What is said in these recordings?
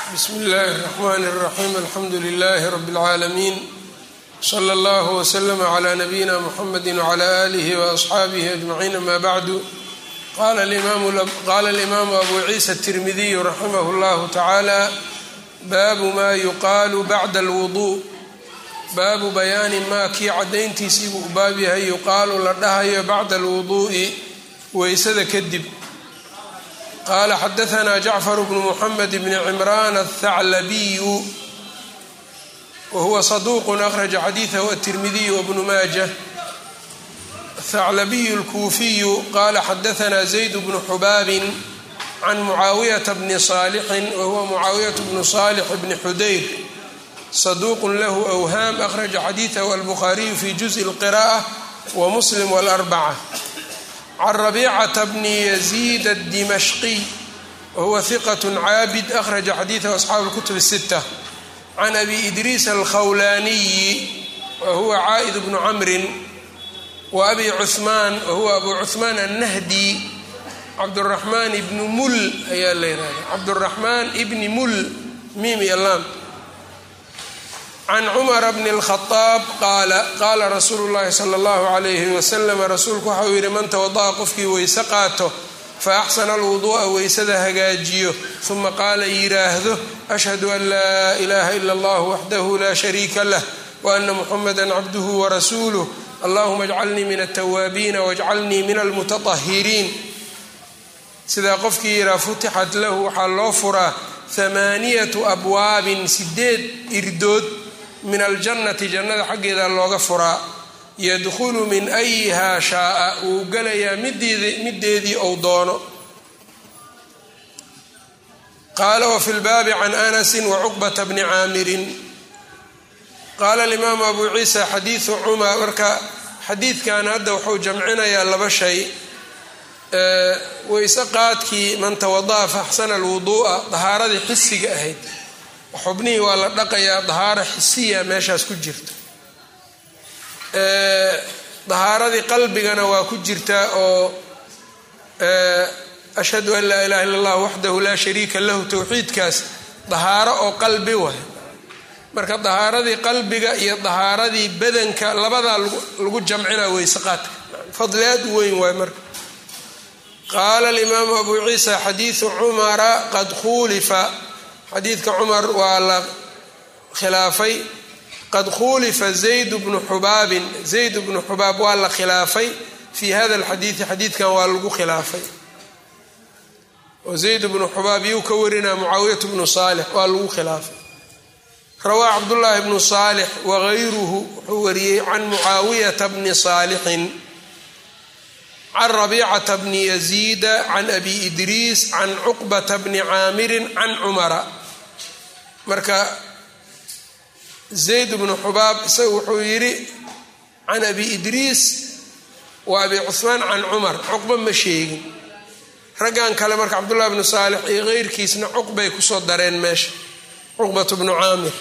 bsmi اllahi الرحmn الرaxيm alxamdu لlh rb العaalamiin slى اllah وslm عlى nabiyina mxamedi وعlى آlih وأصxaabih أجmaعiin ama bعdu qala اlimaamu abu ciisa التirmidiy raximah اllah tacaalى baabu ma yuqaalu bacda اlwuضuء baabu bayaani maa kii cadayntiisii buu u baab yahay yuqaalu la dhahayo bacda اlwuduءi weysada kadib qala xadaثna jacfar bnu mxamed bni cimran aلthaclabiyu wahuwa صaduq akhraja xadiiثahu aلtirmidiy wbnu maaja aلthaclabiyu اlkuufiyu qala xadaثna zayd bnu xubaabin can mucaawiyaةa bni صaalixin wahuwa mucaawiyaة bnu صaalix bni xudayr صaduq lahu أwhaam akhraja xadiiثahu albukhaariyu fi juزءi اlqira'ة wmuslim wاlarbacة can rabicata bni yaziid addimashqiy wahuwa hiqat caabid akhraja xadiidahu asxaabu اlkutub الsita can abi idriis alkhawlaaniyi wahuwa caa'id bnu camrin wa abi cuhmaan wahuwa abu cuhmaan annahdi cabduraxmaan ibni mul ayaa la yihahda cabduraxmaan ibni mul miim iyo laam can cumara bni اlkhadaab qaala qaala rasuulu llahi sala allahu calayhi wasalam rasuulku waxa uu yidhi man tawada'a qofkii weyse qaato fa axsana alwuduu'a weysada hagaajiyo uma qaala yidhaahdo ashhadu an laa ilaha ila allah waxdahu laa shariika lah wa ana muxamada cabduhu warasuuluh allahuma ajcalnii min altawaabiina wajcalnii min almutatahiriin sidaa qofkii yidhaha futixat lahu waxaa loo furaa hamaaniyatu abwaabin sideed irdood min aljannati jannada xaggeeda looga furaa yadkhulu min ayihaa shaaa wuu galayaa middeedii ou doono qaala wafi lbaabi can anasin wacuqbata bni caamirin qaala alimaamu abu ciisa xadiidu cumar marka xadiidkan hadda wuxuu jamcinayaa laba shay weyse qaadkii man tawada'a faxsana alwuduu'a dahaaradii xisiga ahayd xubnihii waa la dhaqayaa dahaaro xisiya meeshaas ku jirta dahaaradii qalbigana waa ku jirtaa oo ashhadu an laa ilaha illa allah waxdahu laa shariika lahu towxiidkaas dahaaro oo qalbi waay marka dahaaradii qalbiga iyo dahaaradii badanka labadaa lagu jamcinaa weyse qaadka fadli aad u weyn waay marka qaala alimaamu abu ciisa xadiidu cumara qad khuulifa xadiidka cumar waa la khilaafay qad khuulifa zayd bnu xubaabin zayd bnu xubaab waa la khilaafay fii hada alxadiidi xadiidkan waa lagu khilaafay oo zayd bnu xubaab yuu ka warinaa mucaawiyat bnu saalix waa lagu khilaafay rawaa cabdullaahi bnu saalix wagayruhu wuxuu wariyey can mucaawiyata bni saalixin can rabicata bni yaziida can abi idriis can cuqbata bni caamirin can cumara marka zayd bnu xubaab isaga wuxuu yidhi can abi idriis wa abi cuhmaan can cumar cuqba ma sheegin raggan kale marka cabdullahi bnu saalix iyo keyrkiisna cuqbay kusoo dareen meesha cuqbatu bnu caamir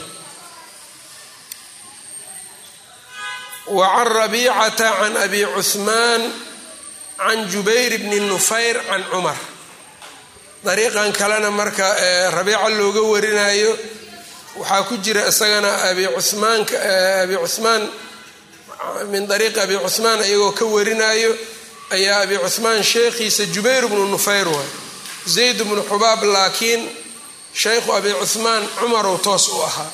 wa can rabicata can abi cuhmaan can jubayr bni nufayr can cumar dariiqan kalena marka rabiica looga warinayo waxaa ku jira isagana abi cumaanka abi cuhmaan min dariiqi abi cuhmaan iyagoo ka warinayo ayaa abi cuhmaan sheekhiisa jubayr bnu nufayr waay zayd bnu xubaab laakiin shaykhu abi cuhmaan cumarow toos u ahaa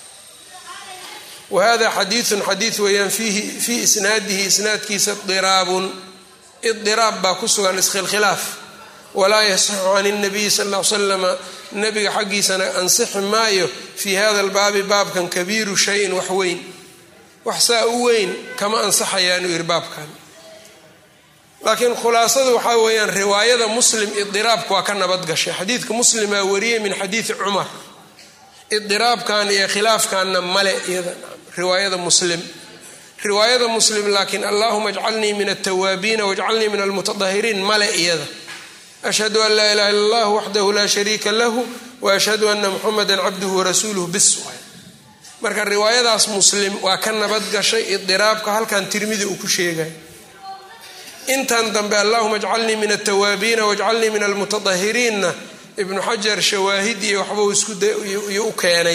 wa hada xadiidun xadiid weeyaan fiihi fii isnaadihi isnaadkiisa diraabun idiraab baa ku sugan iskhilkhilaaf walaa yasixu can اnabiyi sal l slama nabiga xaggiisana ansixi maayo fii hada albaabi baabkan kabiiru shayin wax weyn wax saa u weyn kama ansaxayaanu yidhi baabkan laakiin khulaasadu waxaa weeyaan riwaayada muslim idiraabka waa ka nabadgashay xadiidka muslimaa wariyey min xadiidi cumar idiraabkan iyo khilaafkanna male iyada riwaayada muslim riwaayada muslim laakiin allahuma ajcalnii min altawaabiina wajcalnii min almutatahiriin male iyada ashhadu an laa ilaha illa allah waxdahu laa shariika lahu wa ashhadu ana muxameda cabduhu warasuuluhu bis waay marka riwaayadaas muslim waa ka nabadgashay idiraabka halkan tirmidi uu ku sheegay intan dambe allahuma ajcalnii min altawaabiina wajcalnii min almutatahiriinna ibnu xajar shawaahid iyo waxbuu iskuiyo u keenay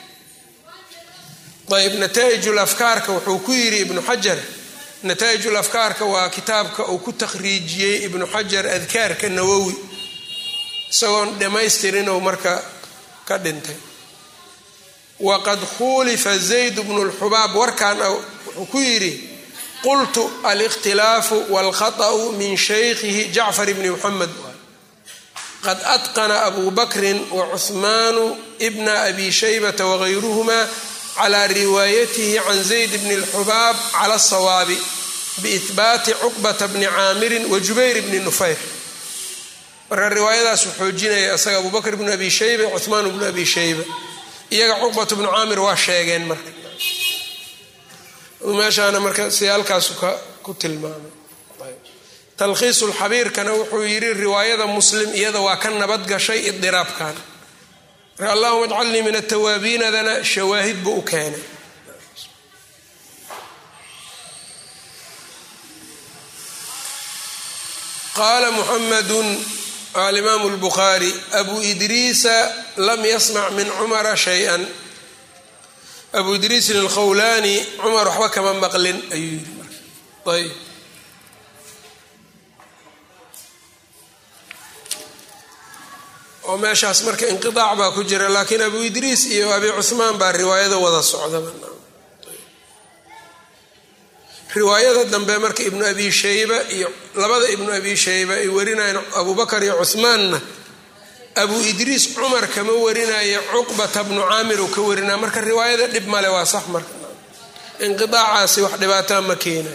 ayb nataa'ijul afkaarka wuxuu ku yidhi ibnu xajar nataa'ijul afkaarka waa kitaabka uu ku takhriijiyey ibnu xajar adkaarka nawowi isagoon dhammaystirinuu marka ka dhintay waqad khuulifa zayd bnu lxubaab warkan wuxuu ku yidhi qultu alikhtilaafu walkhaطأu min shaykhihi jacfar bni muxamed qad atqana abu bakrin wacuhmaanu bna abi shaybata wagayruhma clى riwaayatihi can zayd bni اlxubaab cala الsawaabi biihbaati cuqbata bni caamirin wa jubayr bni nufayr marka riwaayadaas uu xoojinaya isaga abu bakr bnu abi shayba cuhmaan bnu abi shayba iyaga cuqbat bnu caamir waa sheegeen marka meeshaana marka siyaalkaasu ku tilmaamay talkhiisu lxabiirkana wuxuu yidhi riwaayada muslim iyada waa ka nabad gashay idiraabkan marka allahuma ajcalnii min atawaabiinadana shawaahid buu u keenay qaala muxamadu alimaamu lbukhaari abu idriisa lam yasmac min cumara shay-an abu idriisin alkhawlaani cumar waxba kama maqlin ayuu yidhi marka ayb oo meeshaas marka inqiaac baa ku jira laakiin abu idriis iyo abi cuhmaan baa riwaayada wada socdaba riwaayada dambe marka ibnu abi shayba iyo labada ibnu abi shayba ay warinayan abubakar iyo cuhmaanna abu idriis cumar kama warinaya cuqbata bnu caamir uu ka warinaya marka riwaayada dhib male waa sax marka inqiaacaasi wax dhibaataa ma keenayo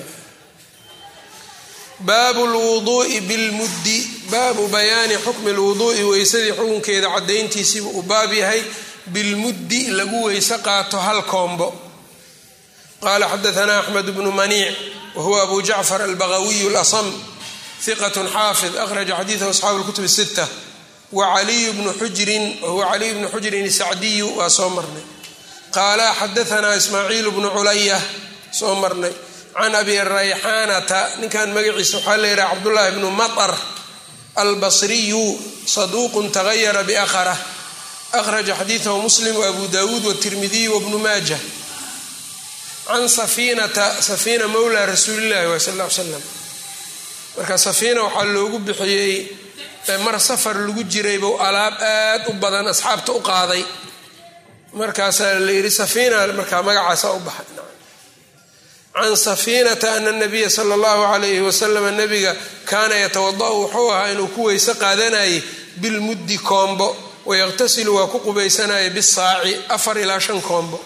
baabu lwuduui bilmuddi baabu bayaani xukmi lwuduui weysadii xukunkeeda cadayntiisiibu uu baab yahay bilmuddi lagu weyse qaato hal koombo qaala xadaanaa axmed bnu maniic wahuwa abu jacfar albagawiyu lasam hiqat xaafid akhraja xadiidahu asxaabu lkutub sita wa caliyu bnu xujrin wahuwa caliyu bnu xujrin sacdiyu waa soo marnay qaala xadaanaa ismaaciil bnu culaya soo marnay can abi rayxaanata ninkan magaciisa waxaa la yidhaha cabdullaahi bnu maطar albasriyu saduuqun tagayara biakhrah akhraja xadiidahu muslim waabu dawuud watirmidiy wabnu maaja can safiinata safiina mowla rasuulillahi wa sal l slam marka safiina waxaa loogu bixiyey mar safar lagu jiray bou alaab aad u badan asxaabta u qaaday markaasaa la yidhi safiina markaa magacaasa u baxay can safiinata ana nabiya sala allahu calayhi wasalama nabiga kaana yatawada'u wuxuu ahaa inuu ku weyse qaadanayay bilmuddi koombo wayaqtasilu waa ku qubaysanaya bisaaci afar ilaa shan koombo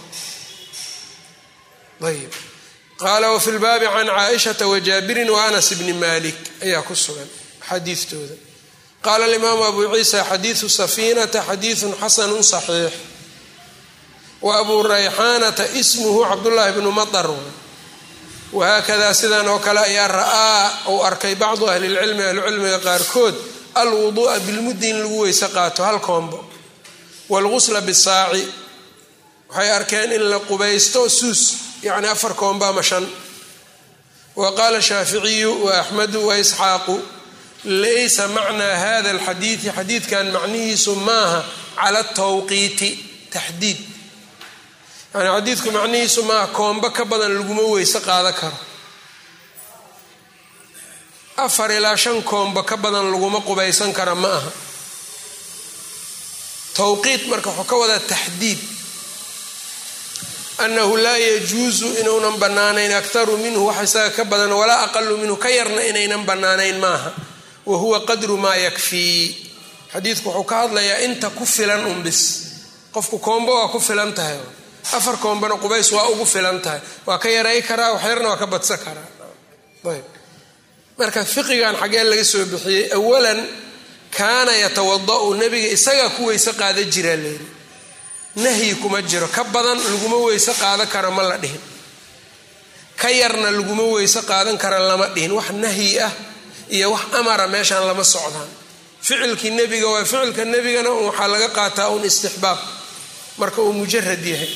ayb qaala wafi lbaabi can caaishata wajaabirin wa anas bni malik ayaa ku sugan xadiidtooda qaala alimaamu abu ciisa xadiidu safiinata xadiidun xasanu saxiix wa abu rayxaanata ismuhu cabdullaahi bnu matar wahaakadaa sidan oo kale ayaa ra'aa uu arkay bacdu ahlilcilmi ahlucilmiga qaarkood alwuduu'a bilmuddi in lagu weyse qaato hal koombo waalgusla bisaaci waxay arkeen in la qubaysto suus yacni afar koombo ama shan wa qaala shaaficiyu wa axmedu wa isxaaqu laysa macnaa hada alxadiidi xadiidkan macnihiisu maaha cala tawqiiti taxdiid yani xadiidku macnihiisu maaha koombo ka badan laguma weyse qaada karo afar ilaa shan koombo ka badan laguma qubaysan kara ma aha tawqiit marka wuxuu ka wadaa taxdiid annahu laa yajuusu inuunan bannaanayn aktaru minhu wax isaga ka badan walaa aqalu minhu ka yarna inaynan bannaanayn maaha wa huwa qadru maa yakfii xadiidku wuxuu ka hadlayaa inta ku filan unbis qofku koombo waa ku filan tahay afar koombana qubays waa ugu filan tahay waa ka yaray karaa waxyarna waa ka badsan karaa ayb marka fiqigan xaggee laga soo bixiyey awalan kaana yatawada'u nebiga isagaa ku weyse qaada jiraa layidhi nahyi kuma jiro ka badan laguma weyse qaadan karo ma la dhihin ka yarna laguma weyse qaadan kara lama dhihin wax nahyi ah iyo wax amara meeshaan lama socdaan ficilkii nebiga waa ficilka nebigana waxaa laga qaataa un istixbaab marka uu mujarad yahay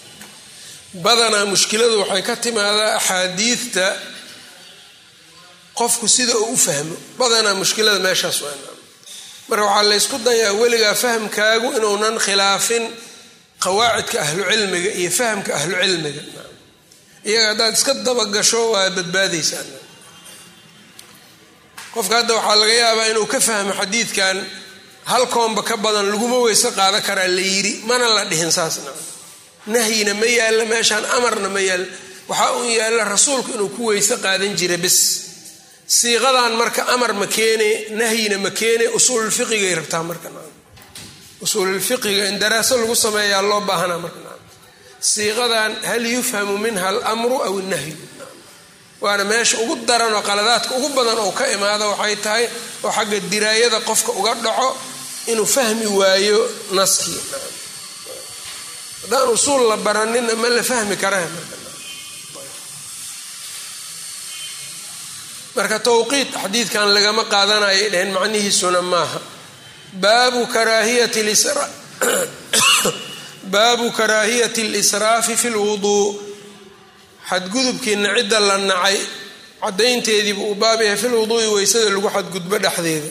badanaa mushkiladu waxay ka timaadaa axaadiidta qofku sida uu u fahmo badanaa mushkilada meeshaas waa marka waxaa laysku dayaa weligaa fahamkaagu inuunan khilaafin qawaacidka ahlucilmiga iyo fahamka ahlucilmiga iyaga haddaad iska dabagasho waa badbaadaysaa qofka hadda waxaa laga yaabaa inuu ka fahmo xadiidkan hal koomba ka badan laguma weyse qaada karaa la yidhi mana la dhihin saasna nahyina ma yaalla meeshaan amarna ma yaalla waxaa uu yaalla rasuulku inuu ku weyse qaadan jira bis siiqadan marka amar ma keene nahyina ma keene usuululfiqigay rabtaa marka usuululfiqiga in daraaso lagu sameeyaa loo baahanaa marka siiqadan hal yufhamu minha almru aw nahyu waana meesha ugu daran oo qaladaadka ugu badan oo ka imaada waxay tahay oo xagga diraayada qofka uga dhaco inuu fahmi waayo naskii haddaan usuul la baranina ma la fahmi karaa marka towqiid xadiidkan lagama qaadanayay dheheen macnihiisuna maaha baabu karaahiyati baabu karaahiyati اlisraafi fi lwuduu xadgudubkiina cidda la nacay cadaynteediibu uu baab yahay fi lwuduui weysada lagu xadgudbo dhexdeeda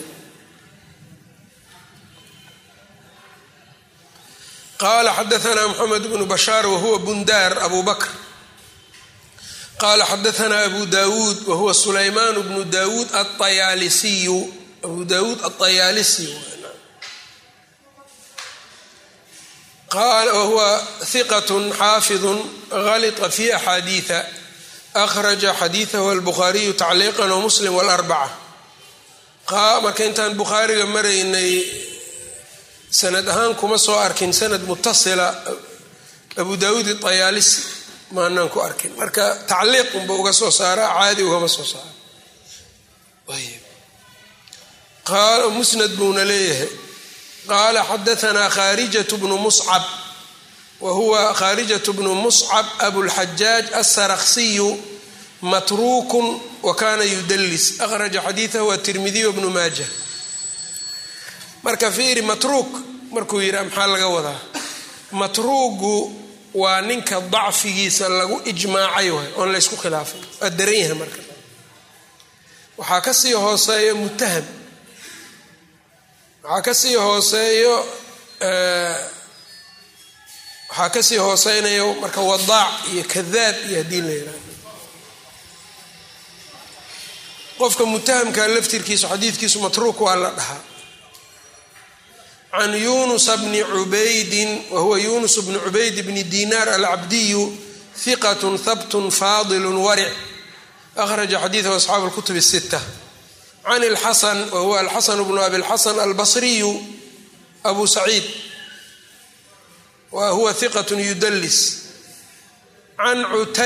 qala xadaana mxamed bnu bashaar wahuwa bundaar abu bakr qala xadaana abu dawuud wahuwa sulaymaan bnu dawuud aayaalisiyu abu dawuud aطayaalisi wahuwa hiqat xaafiظu galطa fi axaadiiثa akhraja xadiiثahu albukhaariyu tacliiqan wmuslim wاlarbaca marka intaan bukhaariga maraynay sanad ahaan kuma soo arkin sanad mutasila abu dawuud iطayaalisi maanaan ku arkin marka tacliiq unba uga soo saaraa caadi ugama soo saara musnad buuna leeyahay qaala xadaanaa khaarijat bnu muscab wa huwa khaarijat bnu muscab abulxajaaj asaraksiyu matruukun wa kana yudalis akhraja xadiidahu atirmidiy bnu maaja marka fiiri matruuk markuu yidhi maxaa laga wadaa matruugu waa ninka dacfigiisa lagu ijmaacay waay oon laysku khilaafin waa daran yahay marka waxaa kasii hooseeyo mutaham waxaa kasii hooseeyo waxaa kasii hooseynayo marka wadaac iyo kadaab iyo haddii la yihahdo qofka mutahamka laftirkiisu xadiidkiisu matruuk waa la dhahaa can yunusa bni cubaydin wahuwa yunus bni cubayd bni dinaar alcabdiyu hiqat habtun faadilu waric akhraja xadiidahu asxaabu اlkutub الsita can اlxasan wahuwa alxasan bnu abi اlxasan albasriyu abu saciid wa huwa hiqat yudalis can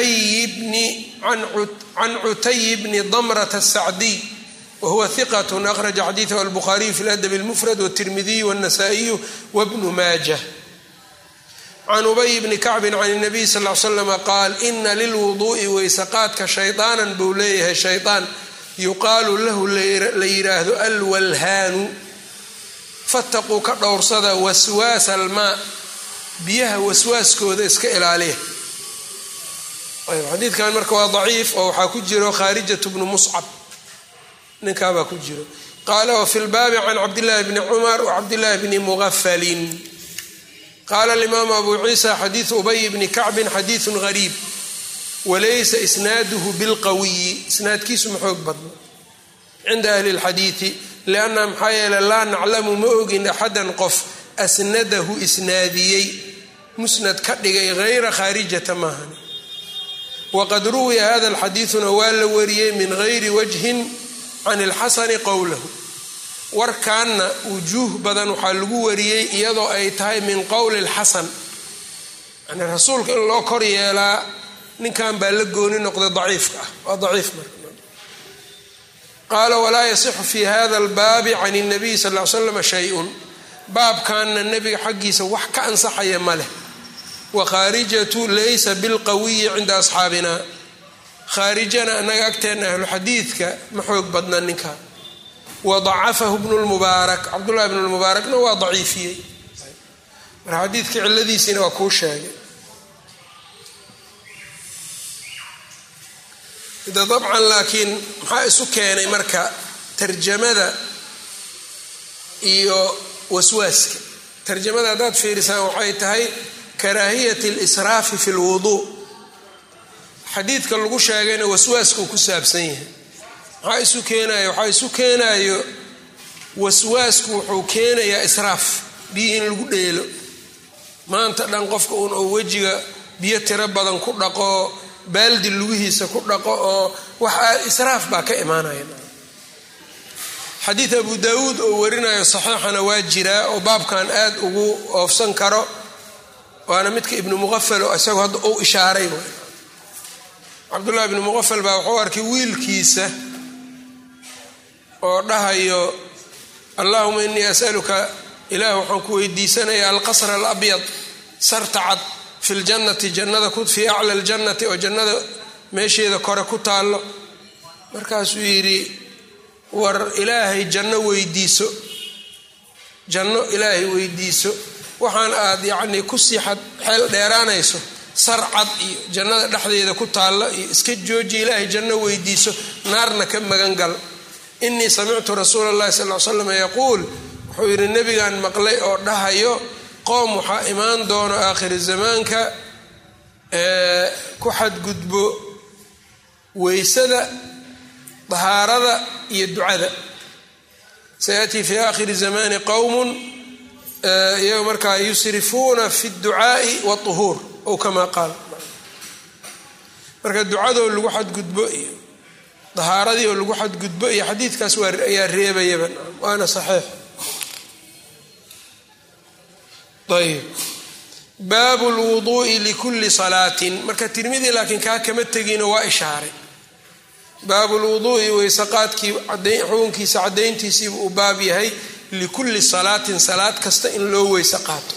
cutayi bni damrata الsacdiy whuwa hiqat akhraja xadiidahu albukhaariyu fi ladab اlmufrad wاtirmidiyu wاnasaa'iyu wbnu maaja can ubay bni kacbin can الnabiy sal l slama qaal ina lilwuduu'i weysaqaadka shayطaanan buu leeyahay shayطaan yuqaalu lahu la yidhaahdo alwalhaanu fataquu ka dhowrsada waswaasa almaa biyaha waswaaskooda iska ilaaliya xadiidkan marka waa daciif oo waxaa ku jiro khaarijat bnu muscab ninkaabaa ku jiro qaala wafi lbaabi can cabdillaahi bni cumar wacabdillaahi bni muqafalin qaala alimaamu abu ciisa xadiidu ubay bni kacbin xadiidun gariib walaysa isnaaduhu bilqawiyi isnaadkiisu ma xoog badno cinda ahli lxadiidi lianna maxaa yeele laa naclamu ma ogin axadan qof asnadahu isnaadiyey musnad ka dhigay hayra khaarijata maahan waqad ruwiya hada alxadiiduna waa la wariyey min gayri wajhin can ilxasani qowlahu warkaanna wujuuh badan waxaa lagu wariyey iyadoo ay tahay min qowli lxasan yani rasuulka in loo kor yeelaa ninkan baa la gooni noqday daciifka ah waa daciif marka qaala walaa yasixu fi hada albaabi can اnabiy sal l slam shay-un baabkanna nebiga xaggiisa wax ka ansaxaya ma leh wakhaarijatu laysa bilqawiyi cinda asxaabina khaarijana annaga agteenna ahlu xadiidka ma xoog badna ninka wadacafahu bnu lmubaarak cabdullahi bnu lmubaarakna waa daciifiyey marka xadiidka ciladiisiina waa kuu sheegay de dabcan laakiin maxaa isu keenay marka tarjamada iyo waswaaska tarjamada haddaad fiirisaan waxay tahay karaahiyat اlisraafi fi اlwuduu xadiidka lagu sheegayna waswaaskuu ku saabsan yahay maxaa isu keenayo waxaa isu keenayo waswaasku wuxuu keenayaa israaf biyo in lagu dheelo maanta dhan qofka uun oo wejiga biyo tiro badan ku dhaqo baaldi lugihiisa ku dhaqo oo wax israaf baa ka imaanaya xadiid abu daawuud oo warinayo saxiixana waa jiraa oo baabkan aad ugu oofsan karo waana midka ibnu muqafal oo isagoo hadda uu ishaaray cabdullahi ibnu muqafal baa wuxuu arkay wiilkiisa oo dhahayo allahuma inii asaluka ilaah waxaan ku weydiisanayaa alqasra alabyad sarta cad fi ljannati jannada fii acla ljannati oo jannada meesheeda kore ku taallo markaasuu yidhi war ilaahay janno weydiiso janno ilaahay weydiiso waxaan aad yacnii kusii xeel dheeraanayso sar cad iyo jannada dhexdeeda ku taalla iyo iska jooji ilaahay janno weydiiso naarna ka magan gal inii samictu rasuula اllahi sal l slam yaquul wuxuu yidhi nebigan maqlay oo dhahayo qoom waxaa imaan doono aakhiri zamaanka ku xadgudbo weysada dahaarada iyo ducada sayatii fi aakhiri zamani qowmun iyaga markaa yusrifuuna fi اdducaa'i wاطuhuur ow kama qaal marka ducadoo lagu xadgudbo iyo dahaaradii oo lagu xadgudbo iyo xadiidkaas ayaa reebayaba waana saxiix ayb baabu lwuduu'i likulli salaatin marka tirmidii laakiin kaa kama tegino waa ishaaray baabu lwuduu'i weysaqaadkii xukunkiisa caddayntiisiibu uu baab yahay likulli salaatin salaad kasta in loo weyse qaato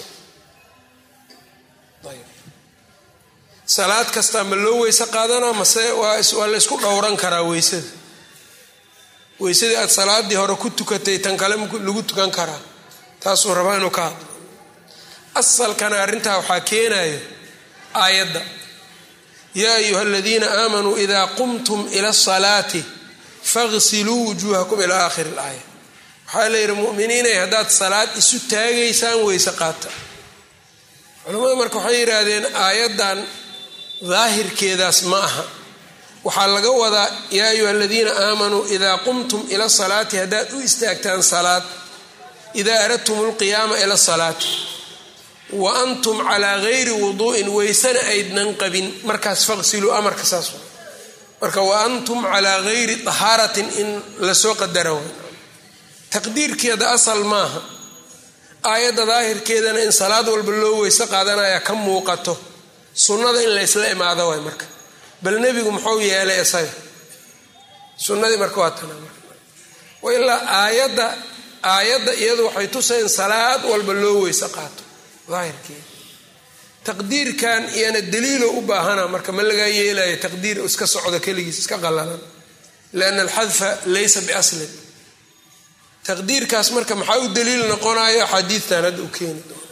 salaad kasta ma loo weyse qaadanaa mase waa la ysku dhowran karaa weysada weysadii aad salaadii hore ku tukatay tan kale lagu tukan karaa taasuu rabaa inuu ka hadlo asalkana arrintaa waxaa keenayo aayadda yaa ayuha aladiina aamanuu idaa qumtum ila asalaati faqsiluu wujuuhakum ilaa aakhiri ilaaya waxaa la yidhi muminiinay haddaad salaad isu taagaysaan weyse qaata culimmadu marka waxay yidhaahdeen aayaddan daahirkeedaas ma aha waxaa laga wadaa yaa ayuha aladiina aamanuu idaa qumtum ila salaati haddaad u istaagtaan salaad idaa aradtum lqiyaama ila salaati wa antum calaa gayri wuduu'in weysana aydnan qabin markaas faqsiluu amarka saas marka wa antum calaa gayri tahaaratin in lasoo qadara taqdiirkeeda asal maaha aayadda daahirkeedana in salaad walba loo weyse qaadanaya ka muuqato sunnada in laysla imaado waay marka bal nebigu muxuu yeelay isaga sunnadii marka waa tana ilaa aayadda aayadda iyadu waxay tusayn salaad walba loo weyse qaato daahirkeeda taqdiirkan iyana daliilo u baahana marka ma lagaa yeelayo taqdiir iska socdo keligiis iska qalalan lianna alxadfa laysa biaslin taqdiirkaas marka maxaa u daliil noqonayo axaadiidtan hadda u keeni doono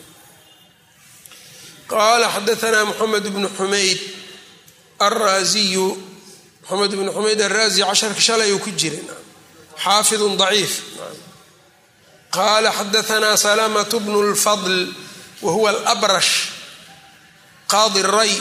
qaala xadaanaa moxamed bnu xumayd alraasiyu moxamed bnu xumayd alraasi casharka shalay uu ku jiray xaafidun daciif qaala xadaanaa salamatu bnu lfadl wahuwa alabrash qaadi ray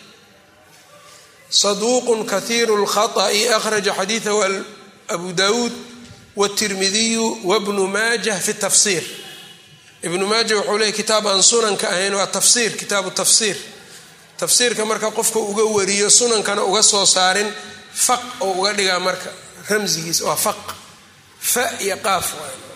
saduuqu kahiiru lkhaطأi akhraja xadiidahu abu dawuud wtirmidiyu wbnu maajah fi tafsir ibnu maaja wuxuu leeyay kitaab aan sunanka ahayn waa tafsiir kitaabu tafsiir tafsiirka marka qofka uga wariyo sunankana uga soo saarin faq oo uga dhigaa marka ramsigiisa waa faq fa iyo qaaf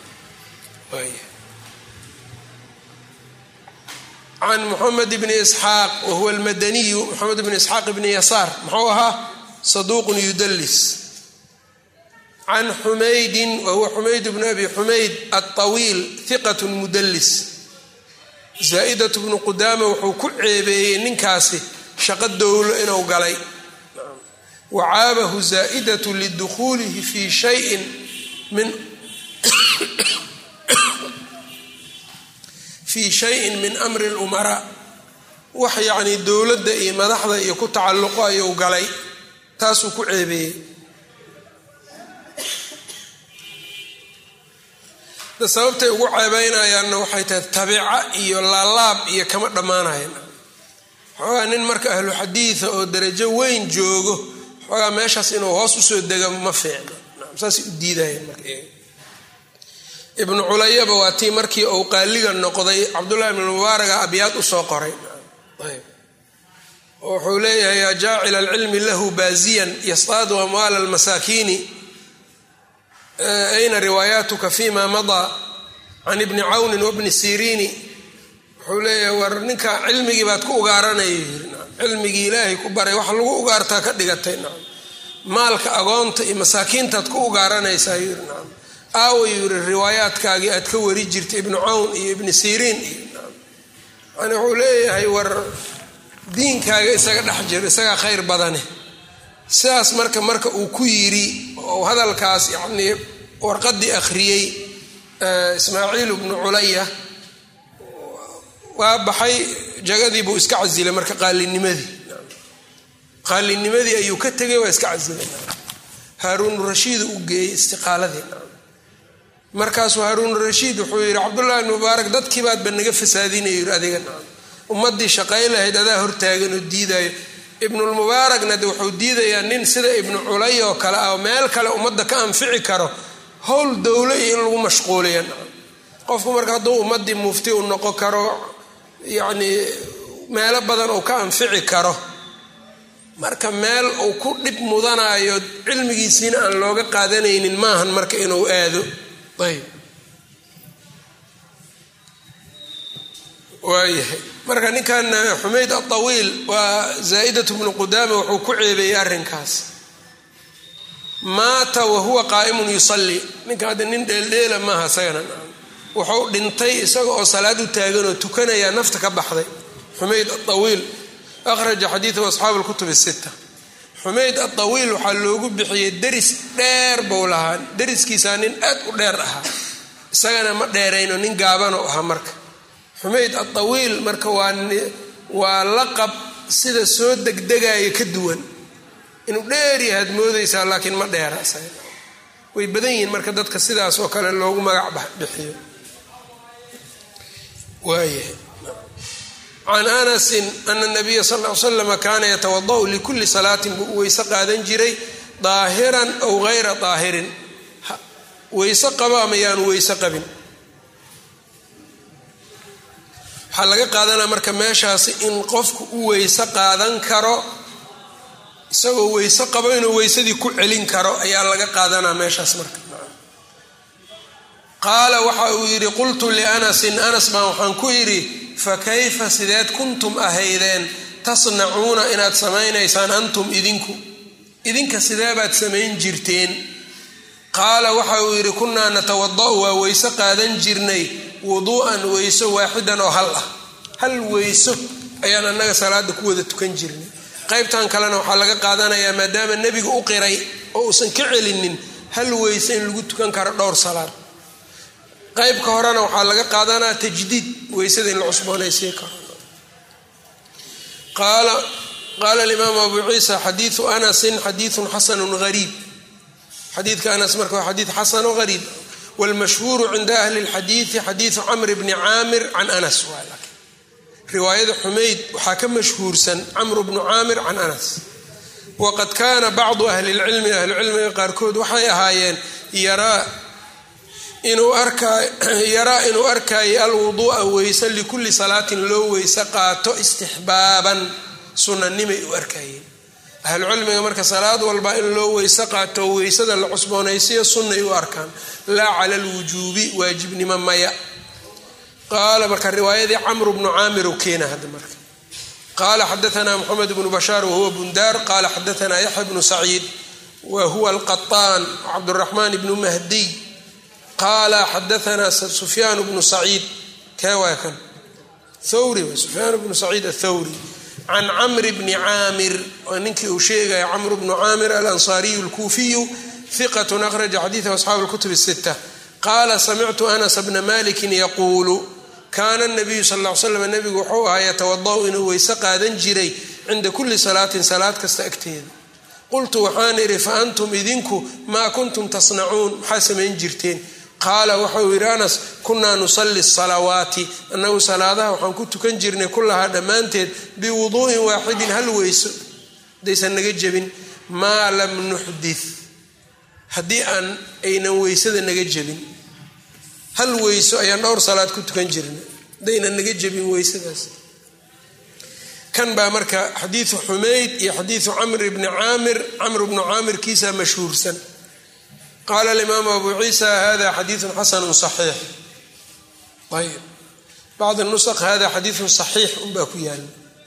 can muxamed bni isxaaq wahuwa almadaniyu moxamed bni isxaaq bni yasaar muxuu ahaa saduuqun yudalis can xumaydin wahuwa xumayd bnu abi xumayd alطawiil hiqat mudallis zaa'idat bnu qudaama wuxuu ku ceebeeyey ninkaasi shaqo dowlo inuu galay wacaabahu zaa'idatu lidukhuulihi fi shayin min fii shayin min amri اlumaraa wax yacnii dowladda iyo madaxda iyo ku tacalluqo ayuu galay taasuu ku ceebeeyey sababtay ugu ceebeynayaanna waxay tahay tabiica iyo laalaab iyo kama dhammaanayan xoogaa nin marka ahlu xadiida oo darajo weyn joogo xoogaa meeshaas inuu hoos usoo dega ma fiicno saasay u diidayeen marka ibnu culayaba waa tii markii uu qaaliga noqday cabdullahi ibn mubaaraga abyaad usoo qoray wuxuu leeyahay yaa jaacila alcilmi lahu baaziyan yastaadu amwaala almasaakiini ayna riwaayaatuka fima madaa can ibni cawnin wabni siriini wuxuu leeyahay war ninka cilmigii baad ku ugaaranaya yiri cilmigii ilaahay ku baray wax lagu ugaartaa ka dhigatay nacam maalka agoonta iyo masaakiintaad ku ugaaranaysaa yiri nacam aaway yiri riwaayaadkaagii aad ka wari jirtay ibnu cawn iyo ibni siriin iyo nacam yani wuxuu leeyahay war diinkaaga isaga dhex jiro isagaa khayr badane sidaas marka marka uu ku yiri oo hadalkaas yacnii warqadii akhriyey ismaaciil ibnu culaya waa baxay jagadii buu iska casilay marka qaalinimadii qaalinimadii ayuu ka tegay waa iska casilay haaruun rashiid u geeyey istiqaaladii markaasuu haaruun rashiid wuxuu yidhi cabdullahi ibn mubaarak dadkii baadba naga fasaadinaya yiri adiga ummadii shaqay lahayd adaa hortaagan oo diidayo ibnulmubaarakna de wuxuu diidayaa nin sida ibnu culay oo kale ah oo meel kale ummadda ka anfici karo howl dowlo iyo in lagu mashquuliya qofku marka hadduu ummadii mufti u noqon karo yacnii meelo badan uu ka anfici karo marka meel uu ku dhib mudanayo cilmigiisiina aan looga qaadanaynin maahan marka inuu aado ayb waayahay marka ninkan xumayd aawiil waa zaa'idat bnu qudaama wuxuu ku ceebeeyey arrinkaas maata wahuwa qaa'imun yusalli ninka hadda nin dheeldheela maaha isagana wuxuu dhintay isaga oo salaad u taagan oo tukanaya nafta ka baxday xumayd aawiil akhraja xadiidahu asxaabu lkutub sita xumayd aawiil waxaa loogu bixiyey deris dheer buu lahaa deriskiisaa nin aad u dheer ahaa isagana ma dheerayno nin gaabanoo ahaa marka xumayd aawiil marka waa laqab sida soo degdegaya ka duwan inuu dheer yahaad moodaysaa laakiin ma dheera way badan yihiin marka dadka sidaas oo kale loogu magac bixiyo waayahay can anasin ana nabiya sal l slama kaana yatawada'u likulli salaatin buu u weyse qaadan jiray daahiran aw gayra daahirin weyse qabo ama yaanu weyse qabin waxaa laga qaadanaa marka meeshaasi in qofku u weyse qaadan karo isagoo weyse qabo inuu weysadii ku celin karo ayaa laga qaadanaa meeshaas marka qaala waxa uu yidhi qultu lianasin anas baan waxaan ku yidhi fa kayfa sideed kuntum ahaydeen tasnacuuna inaad samaynaysaan antum idinku idinka sideebaad samayn jirteen qaala waxa uu yidhi kunnaa natawada'u waa weyse qaadan jirnay wuduu'an weyso waaxidan oo hal ah hal weyso ayaan annaga salaada ku wada tukan jirnay qaybtan kalena waxaa laga qaadanayaa maadaama nebiga u qiray oo uusan ka celinin hal weyse in lagu tukan karo dhowr salaad qaybka horena waxaa laga qaadanaa tajdiid weysada in la cusboonaysiin karo qaala alimaamu abu ciisa xadiiu anasin xadiiun xasanun hariib xadiidka anas marka waa xadiid xasano hariib wlmashhuuru cinda ahli اlxadiidi xadiidu camr bni caamir can anas riwaayada xumayd waxaa ka mashhuursan camr bnu caamir can anas waqad kaana bacdu ahli lcilmi ahlucilmiga qaarkood waxay ahaayeen yaraa inuu arkaayo alwuduu'a weyse likulli salaatin loo weyse qaato istixbaaban sunanimay u arkayeen ahlucilmiga marka salaad walba in loo weyse qaato weysada la cusboonaysiyo sunnay u arkaan laa cala alwujuubi waajibnimo maya qaala marka riwaayadii camru bnu caamir u keena hadda marka qaala xadaanaa moxamed bnu bashaar wahuwa bundaar qaala xadaanaa yaxya bnu saciid wa huwa alqaطaan cabduraxmaan bnu mahdiy qaala xadaanaa sufyaan bnu saciid kee waa kan thawri sufyaan bnu saciid athawri can camri bni caamir waa ninkii uu sheegaya camru bnu caamir alansaariyu alkuufiyu hiqat akhraja xadiidahu asxaabu lkutub sita qaala samictu anas bna malikin yaquulu kaana nabiyu sal l slam nabigu wuxuu ahaa yatawada'u inuu weyse qaadan jiray cinda kulli salaatin salaad kasta agteeda qultu waxaan idhi fa antum idinku maa kuntum tasnacuun maxaa samayn jirteen qaala waxau yidhi anas kunaa nusalli salawaati annagu salaadaha waxaan ku tukan jirnay kullahaa dhammaanteed biwuduu'in waaxidin hal weyso hadaysan naga jebin maa lam nuxdith haddii aan aynan weysada naga jebin hal weyso ayaan dhowr salaad ku tukan jirnay haddaynan naga jebin weysadaas kan baa marka xadiidu xumayd iyo xadiidu camr bni caamir camr bnu caamir kiisa mashhuursan qaala alimaamu abu ciisa hada xadiidu xasanu صaxiix ayb bacd nusq hada xadiidu صaxiix unbaa ku yaala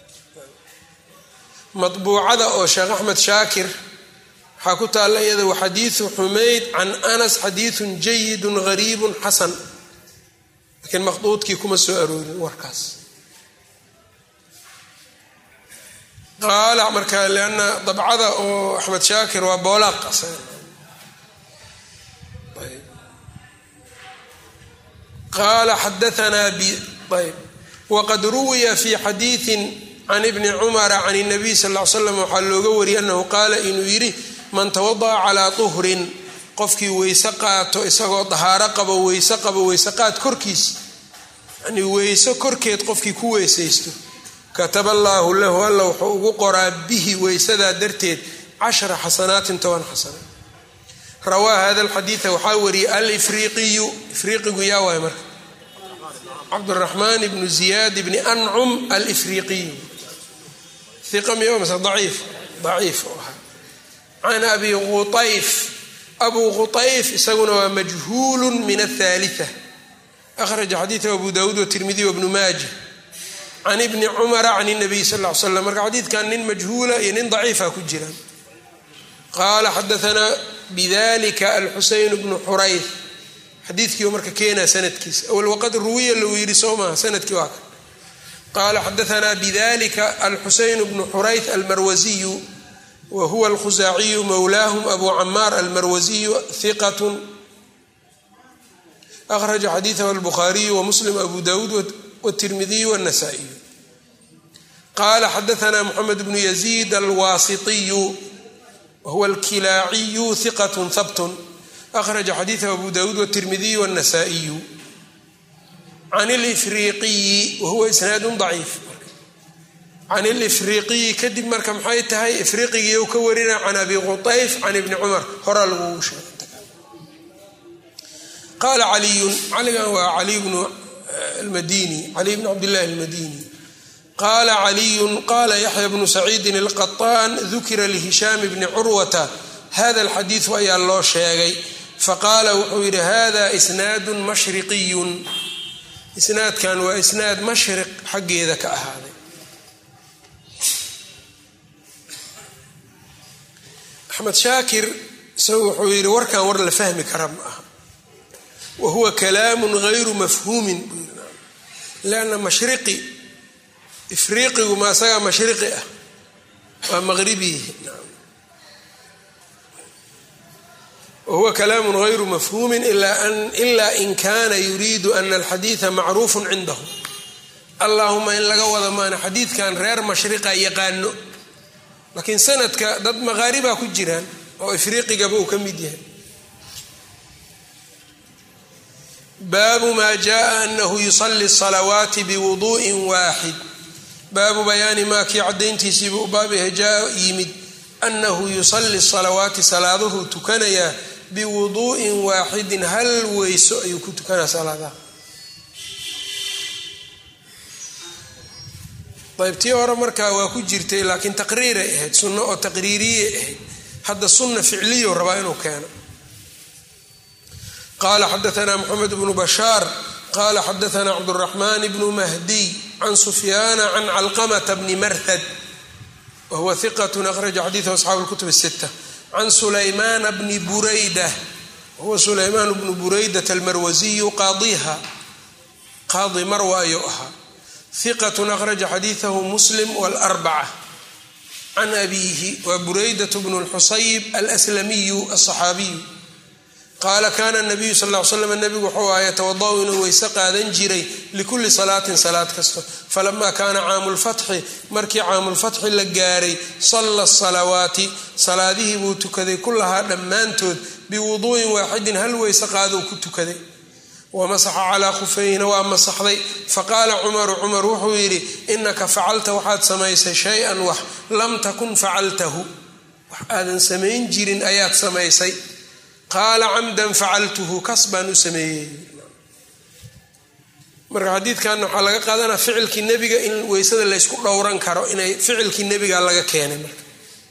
maطbuucada oo sheekh axmed shaakir waxaa ku taalla iyada wa xadiidu xumayd can anas xadiidu jayidu gariibu xasan laakiin maqduudkii kuma soo aroorin warkaas qaala marka lana dabcada oo axmed shaakir waa boolaaq qaala xadaanaa ayb waqad ruwiya fi xadiiin can ibni cumara can اnabiy sal l slam waxaa looga wariyay anahu qaala inuu yidhi man tawada'a calaa tuhrin qofkii weyse qaato isagoo dahaaro qabo weyse qabo weyse qaad korkiis yani weyso korkeed qofkii ku weysaysto kataba allaahu lahu alla wuxuu ugu qoraa bihi weysadaa darteed cashara xasanaatin toban xasana rawaa hada alxadiida waxaa wariyay alifriiqiyu ifriiqigu yaa waay marka cabduraxmaan ibnu ziyaad ibni ancum alifriiqiyu iqa miya mase daciif daciif u ahaa can abi quayf abu quayf isaguna waa majhuulu min athalitha akhraja xadiidahu abu dawuud watirmidiy wabnu maaja can ibni cumara can nabiy sal l slam marka xadiidkan nin majhuula iyo nin daciifa ku jiraan qaala xadaanaa bidalika alxuseyn bnu xurayth xadiidkii marka keenaa sanadkiisa awal waqad ruwiya lagu yidhi soo maha sanadkii waa kan qaala xadaanaa bidalika alxuseyn bnu xurayth almarwasiyu wa huwa alkhusaaciyu mowlaahum abu camaar almarwasiyu hiqat akhraja xadiidahu albukhaariyu wamuslim abu dawuud wtirmidiy wاnasaa-iyu qaala xadaanaa moxamed bnu yaziid alwaasitiyu wahuwa alkilaaciyu hiqat habtun akhraja xadiidahu abu dawuud wtirmidiy wاnasaa-iyu can lifriiqiyi wahuwa isnaadu daciif can ilifriiqiyi kadib marka maxay tahay ifriiqigii u ka warina can abi quayf can ibni cumar horaa lagu sheegay qaala caliyun caligan waa caliy bnu madini caliy bn cabdillahi almadini qaala caliyun qaala yaxya bnu saciidin alqaطaan dukira lihishaam bni curwata hada alxadiidu ayaa loo sheegay faqaala wuxuu yidhi hada isnaadu mashriqiyun isnaadkan waa isnaad mashriq xaggeeda ka ahaaday axmed shaakir isagu wuxuu yidhi warkan war la fahmi kara ma aha wa huwa kalaamu gayru mafhuumin lanna mashriqi ifriiqigu ma isagaa mashriqi ah waa maqribihi wahuwa kalaamu gayru mafhuumin ila in kana yuriidu ana alxadiida macruufu cindahu allahuma in laga wada maana xadiidkan reer mashriqa yaqaano laakiin sanadka dad maqaaribaa ku jiraan oo ifriiqigaba uu ka mid yahay baabu maa jaءa anahu yusali salawaati biwuduءi waaxid baabu bayaani maa kii cadayntiisiibuu baab yahay jaa yimid anahu yusali salawaati salaaduhu tukanayaa biwuduءin waaxidin hal weyso ayuu ku tukanaa salaadaha ayb tii hore markaa waa ku jirtay laakiin taqriiray ahayd sunno oo taqriiriyay ahayd hadda sunna ficliyo rabaa inuu keeno qala xadaana mxamed bnu bashaar qala xadaana cabdالraxman bnu mahdiy can sufyaana can calqamta bni marhad wahuwa hiqat akhraja xadiiثhu asxaabu اlkutub الsita can sulaymaana bni burayda wahuwa sulaymaan bnu buraydat almarwasiyu qaadiha qaadi marwa ayuu ahaa hiqat akhraja xadiiثahu muslim wاlarbaca can abiihi wa buraydat bnu اlxusayb alslamiyu aلصaxaabiyu qaala kana nabiyu sal l slam nabigu wuxuu aha yatawadau inuu weyse qaadan jiray likulli salaatin salaad kasto falama kaana caamu lfatxi markii caamulfatxi la gaaray salla salawaati salaadihii buu tukaday kullahaa dhammaantood biwuduu'in waaxidin hal weyse qaadou ku tukaday wamasaxa calaa khufayhina waa masaxday faqaala cumaru cumar wuxuu yidhi inaka facalta waxaad samaysay shay-an wax lam takun facaltahu wax aadan samayn jirin ayaad samaysay qaala camdan facaltuhu kas baan u sameeyey marka xadiidkan waxaa laga qaadanaa ficilkii nebiga in weysada laysku dhowran karo inay ficilkii nebiga laga keenay marka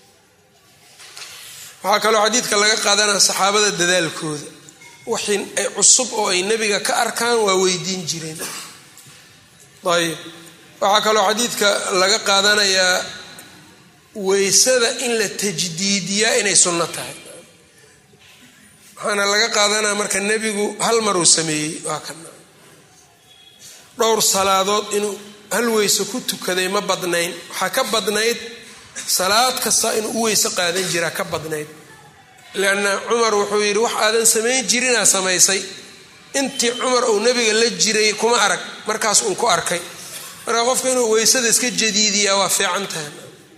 waxaa kaloo xadiidka laga qaadanaa saxaabada dadaalkooda wixii ay cusub oo ay nebiga ka arkaan waa weydiin jireen ayb waxaa kaloo xadiidka laga qaadanayaa weysada in la tajdiidiyaa inay sunno tahay waxaana laga qaadanaya marka nebigu hal maruu sameeyey waa kana dhowr salaadood inuu hal weyse ku tukaday ma badnayn waxaa ka badnayd salaad kasta inuu u weyse qaadan jiraa ka badnayd leanna cumar wuxuu yidhi wax aadan samayn jirinaa samaysay intii cumar uu nebiga la jiray kuma arag markaas uun ku arkay marka qofka inuu weysada iska jadiidiyaa waa fiican tahay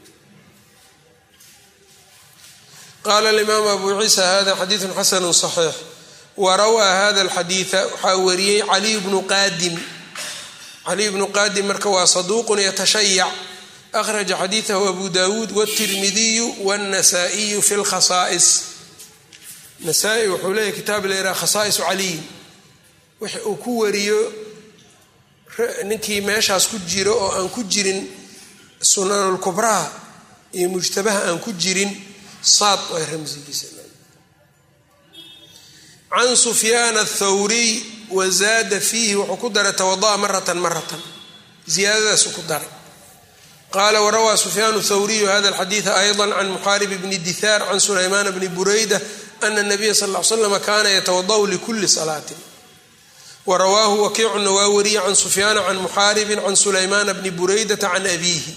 qaala alimaam abu ciisa hada xadiidun xasanu صaxiix warawaa hada alxadiida waxaa wariyey caliy bnu qaadim caliy bnu qaadim marka waa saduuqun yatashayac akhraja xadiidahu abu dawuud wاtirmidiyu wاnasaa'iyu fi lkhasaa'is nasaa-i wuxuu leeyahy kitaab layidhaha khasaa'isu caliyin wix uu ku wariyo ninkii meeshaas ku jiro oo aan ku jirin sunanulkubraha iyo mujtabaha aan ku jirin saad waa ramsigiisa can sufyaan athawriy wazaada fiihi wuxuu ku daray tawada'a maratan maratan ziyaadadaasu ku daray qaala warawaa sufyaan thawriyu hada alxadiida ayضa can muxaarib bni dihaar can sulaymaan bni bureyda ana nabiya sal l slama kaana yatawada'u likuli salaatin warawaahu wakiicuna waa wariye can sufyaana can muxaaribin can sulaymaana bni bureydata can abiihi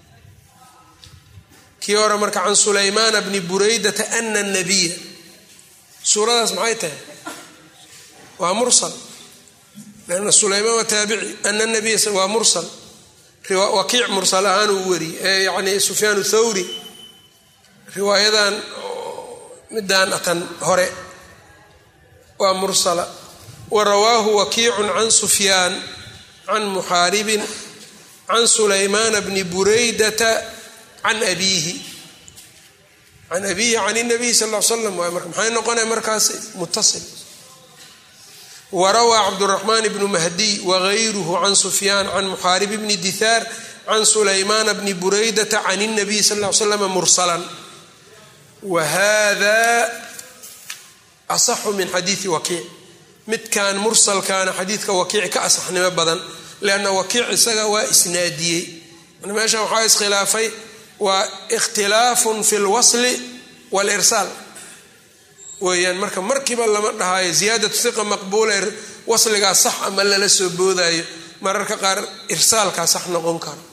kii hore marka can sulaymaana bni bureydata ana nabiya suuradaas maxay tahay waa mursal lanna sulaymaan waa taabici ana nabiya waa mursal wakiic mursal ahaan uu wariyey ee yani sufyaan thawri riwaayadan midaan atan hore waa mursala warawaahu wakiicun can sufyaan can muxaaribin can sulaymaana bni bureydata can abiihi can abiihi can nabiy sal l slam waay marka maxay noqonaya markaas mutasil warawaa cabduraxmaan bnu mahdiy wagayruhu can sufyaan can muxaarib bni dihaar can sulaymaana bni bureydata can اnabiy sal l slam mursalan wa hada asaxu min xadiidi wakiic midkan mursalkaana xadiidka wakiic ka asaxnimo badan lianna wakiic isaga waa isnaadiyey meeshan waxaa iskhilaafay waa ikhtilaafun fi lwasli walirsaal weeyaan marka markiiba lama dhahayo ziyaadatu hiqa maqbuula wasligaa sax ama lala soo boodaayo mararka qaar irsaalkaa sax noqon karo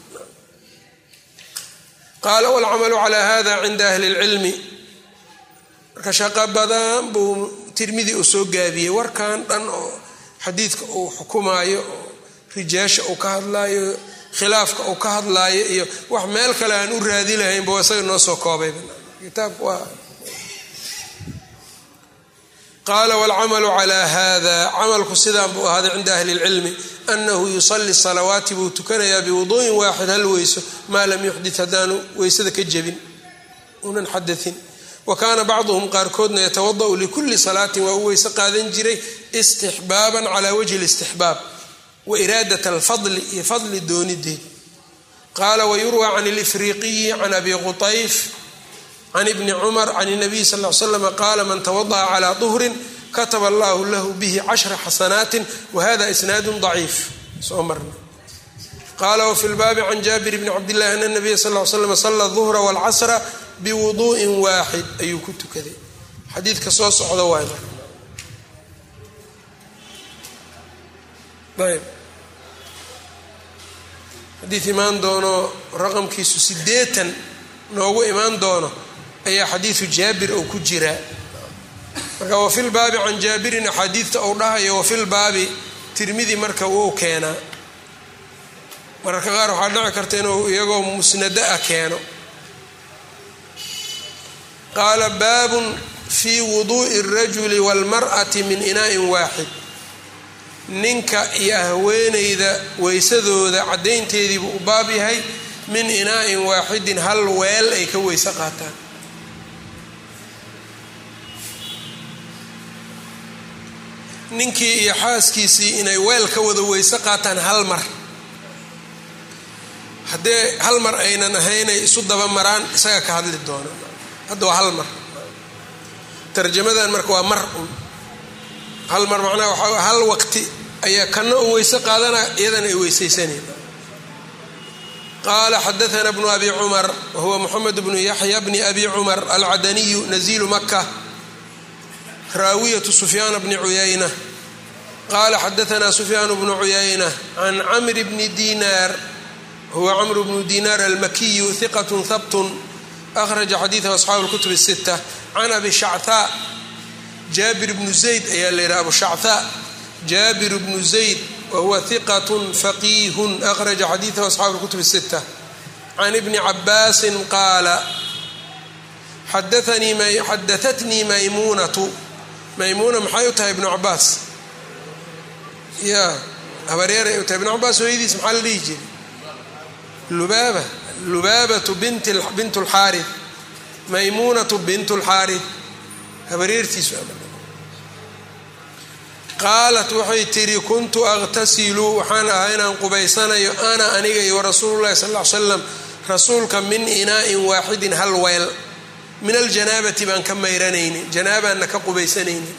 qaala walcamalu calaa hada cinda ahli اlcilmi marka shaqo badan buu tirmidi uu soo gaabiyey warkan dhan oo xadiidka uu xukumaayo oo rijaasha uu ka hadlaayo khilaafka uu ka hadlaayo iyo wax meel kale aan u raadi lahaynba isaga noo soo koobay kitaabka waa qaala wاlcamalu calى hada camalku sidaan buu ahaaday cinda ahli اlcilmi anahu yusali salawaati buu tukanayaa biwuduءin waaxid hal weyso maa lam yuxdit haddaanu weysada ka jebin unan xadain wa kaana bacduhum qaarkoodna yatawada'u likuli salaatin waa u weyse qaadan jiray istixbaaban cala wajhi اlistixbaab wa iraadat alfadli iyo fadli doonideed qaala wayurwa can اlifriqiyi can abi qutayf can ibni cumar can اnabiy sal l slam qaala man tawada'a calaa duhrin kataba allahu lahu bihi cashra xasanaatin wahada isnaadu daciif soo marna qaala wfi lbaabi can jaabir bni cabdillahi ana nabiya sal l slam sala duhra wاlcasra biwuduءin waaxid ayuu ku tukaday xadiidka soo socda waay ayb xadiid imaan doono raqamkiisu sideetan noogu imaan doono ayaa xadiidu jaabir oo ku jiraa marka wafilbaabi can jaabirin axaadiidta uu dhahayo wafilbaabi tirmidi marka wuu keenaa mararka qaar waxaa dhici karta inuu iyagoo musnado ah keeno qaala baabun fii wuduu'i اrajuli wاlmar'ati min inaa'in waaxid ninka iyo haweenayda weysadooda caddaynteediibuu u baab yahay min inaa'in waaxidin hal weel ay ka weyse qaataan ninkii iyo xaaskiisii inay weel ka wada weyse qaataan hal mar haddee hal mar aynan ahaynay isu daba maraan isaga ka hadli doona hadda waa hal mar tarjamadan marka waa mar un hal mar macnaha waxaa hal waqti ayaa kana u weyse qaadana iyadana ay weysaysaneen qaala xadaana bnu abi cumar wahuwa moxamed bnu yaxya bni abi cumar alcadaniyu nazilu maka raawiyatu sufyaana bni cuyayna qaala xadaana sufyaan bnu cuyayna can camri bni dinaar huwa camru bnu dinaar almakiyu hiqat habtun akhraja xadiidahu asxaabu lkutub sita can abi shachaa jaabir bnu zayd ayaa la yidhaha abu shachaa jaabir bnu zayd wahuwa hiqat faqiihun akhraja xadiidahu asxaabu lkutub sita can ibni cabaasin qaala xadaatnii maymuunatu maymuuna maxay u tahay ibnu cabaas ya habareeray u tahay ibnu cabaas hooyadiis maxaa la dhihi jiray lubaaba lubaabatu bint lxaari maymuunatu bint lxaari habareertiisu qaalat waxay tidhi kuntu aqtasilu waxaan ahaa inaan qubaysanayo ana aniga iyo rasuulu llahi sal l slam rasuulka min inaa'in waaxidin hal weel min aljanaabati baan ka mayranaynin janaabaanna ka qubaysanaynin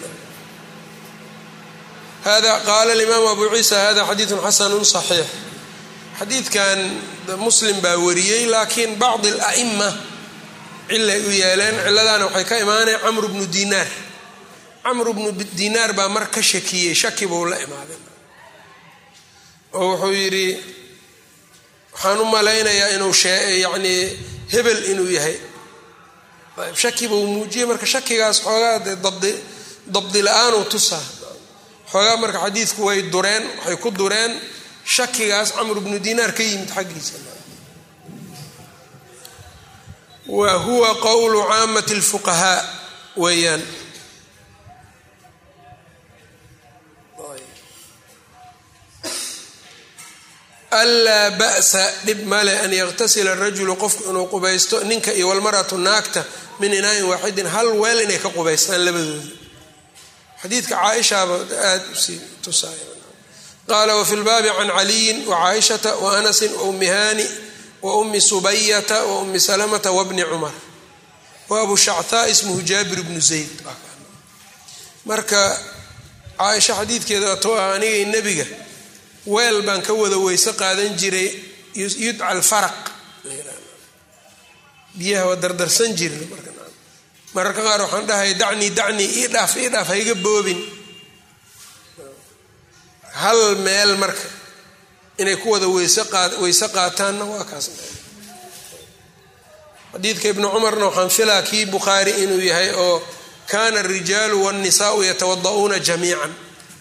hada qaala alimaamu abu ciisa hada xadiidun xasanun saxiix xadiidkan muslim baa wariyey laakiin bacdi ala'ima cilay u yeeleen ciladaana waxay ka imaaneen camru bnu dinaar camru bnu dinaar baa mar ka shakiyey shaki buu la imaaday oo wuxuu yidhi waxaan u malaynayaa inuu yacnii hebel inuu yahay shaki buu muujiyey marka shakigaas xoogaa dee dabdi dabdi la-aanuu tusaa xoogaa marka xadiidku way dureen waxay ku dureen shakigaas camru bnu dinaar ka yimid xaggiisa wa huwa qowlu caamati اlfuqahaa weeyaan anlaa ba'sa dhib male an yaktasila rajulu qofku inuu qubaysto ninka iyo walmaratu naagta min inaain waaxidin hal weel inay ka qubaystaan labadooda xadiidka caaishaaba aada usii tusaaya qaala wafi lbaabi can caliyin wacaaishata waanasin waummi haani waummi subayata waummi salamata wabni cumar wa abu shachaa ismuhu jaabir bnu zayd marka caaisha xadiidkeeda atoo ah anigay nebiga weel baan ka wada weyse qaadan jiray yudca alfaraq biyaha waa dardarsan jirna mararka qaar waxaan dhahay dacnii dacnii ii dhaaf ii dhaaf hayga boobin hal meel marka inay ku wada weyse qaataanna waa kaas xadiidka ibnu cumarna waxaan filaa kii bukhaari inuu yahay oo kana arijaalu wاnnisaau yatawada'uuna jamiican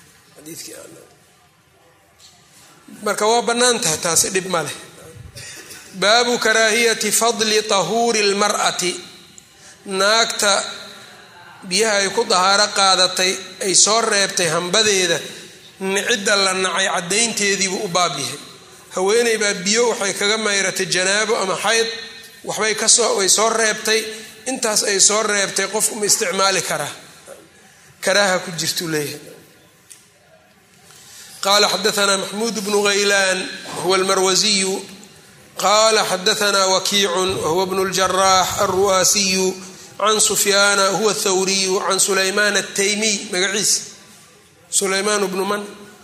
marka waa bannaan tahay taasi dhib ma leh baabu karaahiyati fadli tahuuri اlmar'ati naagta biyaha ay ku dahaaro qaadatay ay soo reebtay hambadeeda nicidda la nacay caddaynteediibuu u baab yahay haweeney baa biyo waxay kaga mayratay janaabo ama xayd waxbay kasoo way soo reebtay intaas ay soo reebtay qofku ma isticmaali karaa karaaha ku jirtuu leeyahay qala xadaana maxmuud bnu haylaan huwa almarwasiyu qala xadaana wakiicun wahuwa bnu ljaraax alru'aasiyu can sufyaana huwa athawriyu can sulaymaan ataymiy magaciisa sulaymaan bnu man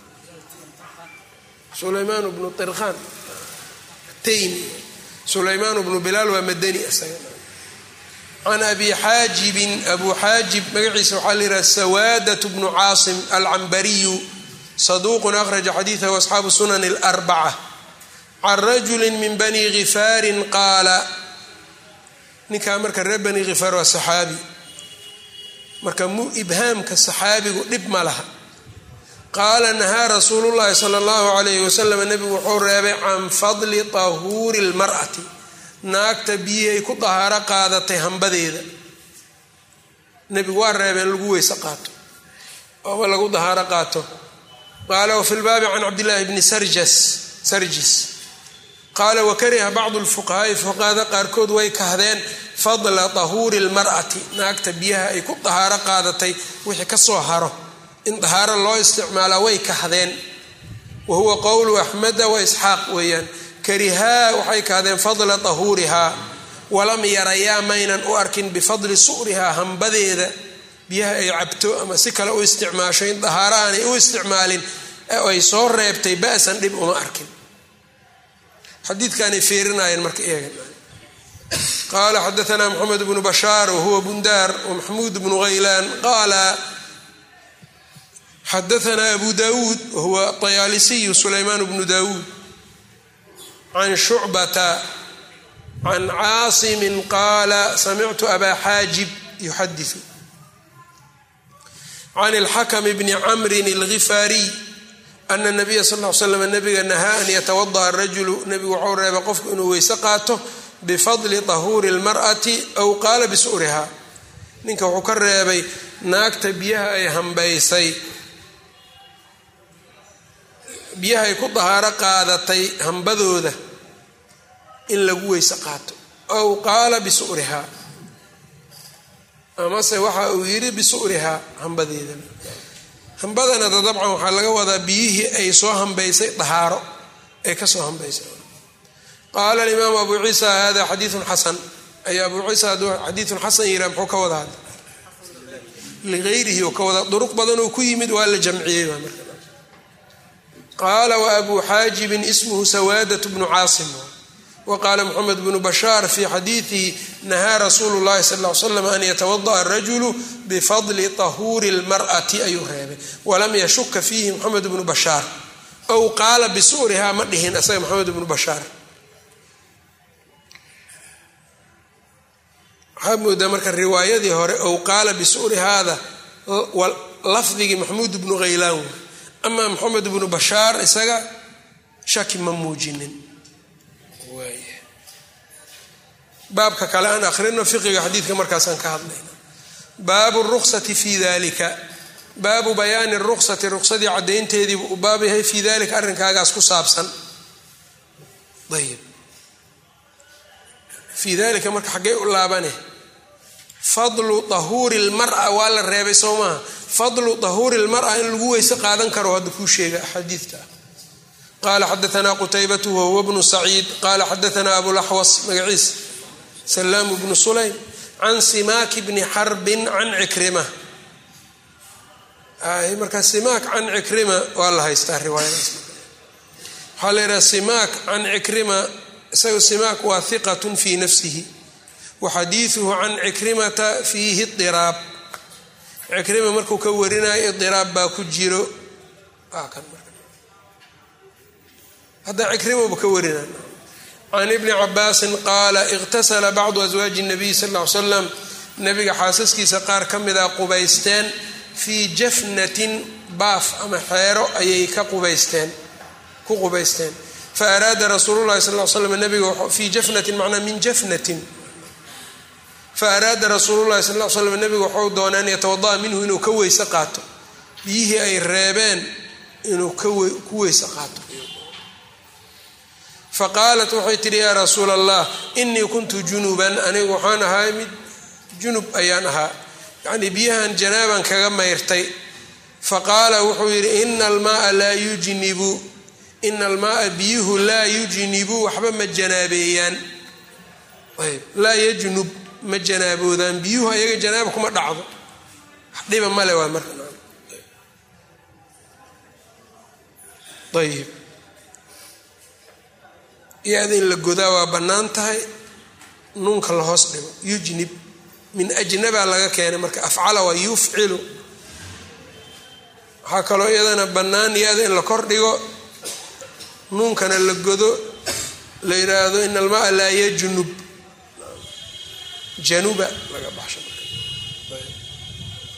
sulaymaan bnu irkhan ataymi sulaymaan bnu bilaal waa madani isaga can abi xaajibin abu xaajib magaciisa waxaa la yidhaha sawaadat bnu caasim alcambariyu saduuqun akhraja xadiidahu asxaabu sunan اlarbaca can rajuli min bani gifaarin qaala ninkaa marka reer bani gifaar waa saxaabi marka mu ibhaamka saxaabigu dhib ma laha qaala nahaa rasuulullahi sala allahu calayhi wasalam nebigu wuxuu reebay can fadli tahuuri lmar'ati naagta biyihay ku dahaaro qaadatay hambadeeda nebigu waa reebeen lagu weyse qaato ooma lagu dahaaro qaato qaala wafi lbaabi can cabdillaahi bni sarjas sarjis qaala wakariha bacdu lfuqahaai fuqahada qaarkood way kahdeen fadla tahuuri lmar'ati naagta biyaha ay ku dahaaro qaadatay wixii ka soo haro in dahaaro loo isticmaalaa way kahdeen wa huwa qowlu axmeda wa isxaaq weeyaan karihaa waxay kahdeen fadla tahuurihaa walam yarayaa maynan u arkin bifadli su'rihaa hambadeeda biyaha ay cabto ama si kale u isticmaasho in dahaaro aanay u isticmaalin ay soo reebtay ba'san dhib uma arkin xadiidkaanay feerinayeen marka eega qaala xadaanaa moxamed bnu bashaar wahuwa bundaar wamaxmuud bnu haylaan qaala xadaanaa abu dawuud wahuwa طayaalisiyu sulaymaan bnu dawuud can shucbata can caasimin qaala samictu abaa xaajib yuxadiu can اlxakm bni camrin اlgifaariy ana nabiya sal l slam nabiga nahaa an yatawada'a rajulu nebigu waxau reebay qofku inuu weyse qaato bifadli tahuuri اlmar'ati aw qaala bisu'riha ninka wuxuu ka reebay naagta biyaha ay hambaysay biyaha ay ku dahaaro qaadatay hambadooda in lagu weyse qaato aw qaala bisu'riha amase waxa uu yidhi bisu'rihaa hambadeedana hambadana da dabcan waxaa laga wadaa biyihii ay soo hambaysay dahaaro ay kasoo hambaysay qaala alimaamu abu ciisa hada xadiiun xasan ay abu ciisa hadduu xadiiun xasan yiraa muxuu ka wada hadla ligayrihi oo ka wada duruq badan oo ku yimid waa la jamciyey baa marka qaala wa abu xaajibin ismuhu sawaadat bnu caasim wqaala mxamed bnu bashaar fi xadiidihi nahaa rasuulu llahi sal l slam an yatawada'a rajulu bifadli tahuuri lmar'ati ayuu reebay walam yashuka fiihi moxamed bnu bashaar ow qaala bisu'rihaa ma dhihin isaga moxamed bnu bashaar waxaa moodaa marka riwaayadii hore ow qaala bisu'rihaada lafdigii maxmuud bnu khaylaan wey amaa moxamed bnu bashaar isaga shaki ma muujinin baabka kale aan akhrino fiqiga xadiidka markaasaan ka hadlayna baabu ruksati fi dalika baabu bayaani ruksati ruksadii caddaynteediibu u baab yahay fii dalika arrinkaagaas ku saabsan ayib fii dalika marka xaggee u laabane fadlu tahuuri lmara waa la reebay soo maaha fadlu tahuuri lmara in lagu weyse qaadan karo hadda kuu sheega xadiidka qala xadaanaa qutaybatu wahuwa bnu saciid qala xadaanaa abulaxwas magaciisa salaamu bnu sulaym can simaaki bni xarbin can cikrima marka simaak can cikrima waa la haystaa riwaayadaas waxaa la yidhaha simaak can cikrima isaga simaak waa hiqatun fii nafsihi wa xadiiduhu can cikrimata fiihi idiraab cikrima markuu ka warinayo idiraab baa ku jiro hadda cikrimaba ka warinay can ibni cabaasin qaala iqtasala bacdu aswaaji nabiy sal ll ly slam nabiga xaasaskiisa qaar ka mida qubaysteen fii jafnatin baaf ama xeero ayay ka qubaysteen ku qubaysteen fa araada rasuululahi sal l slam nabiga fii jafnatin macnaa min jafnatin fa araada rasuululahi sal l slam nabiga waxau doonaa an yatawada'a minhu inuu ka weyse qaato biyihii ay reebeen inuu ku weyse qaato faqaalat waxay tidhi yaa rasuula allah inii kuntu junuban anigu waxaan ahaa mid junub ayaan ahaa yacnii biyahan janaaban kaga mayrtay faqaala wuxuu yidhi ina almaaa laa yujnibu ina almaaa biyuhu laa yujnibu waxba ma janaabeeyaan ayb laa yajnub ma janaaboodaan biyuhu ayaga janaaba kuma dhacdo dhiba male waa marka ayib iyo-da in la godaa waa bannaan tahay nuunka la hoos dhigo yujnib min ajnabaa laga keenay marka afcala waa yufcilu waxaa kaloo iyadana bannaan iyo-da in la kor dhigo nuunkana la godo la yidhaahdo in almaa laa yajnub januba laga baxsho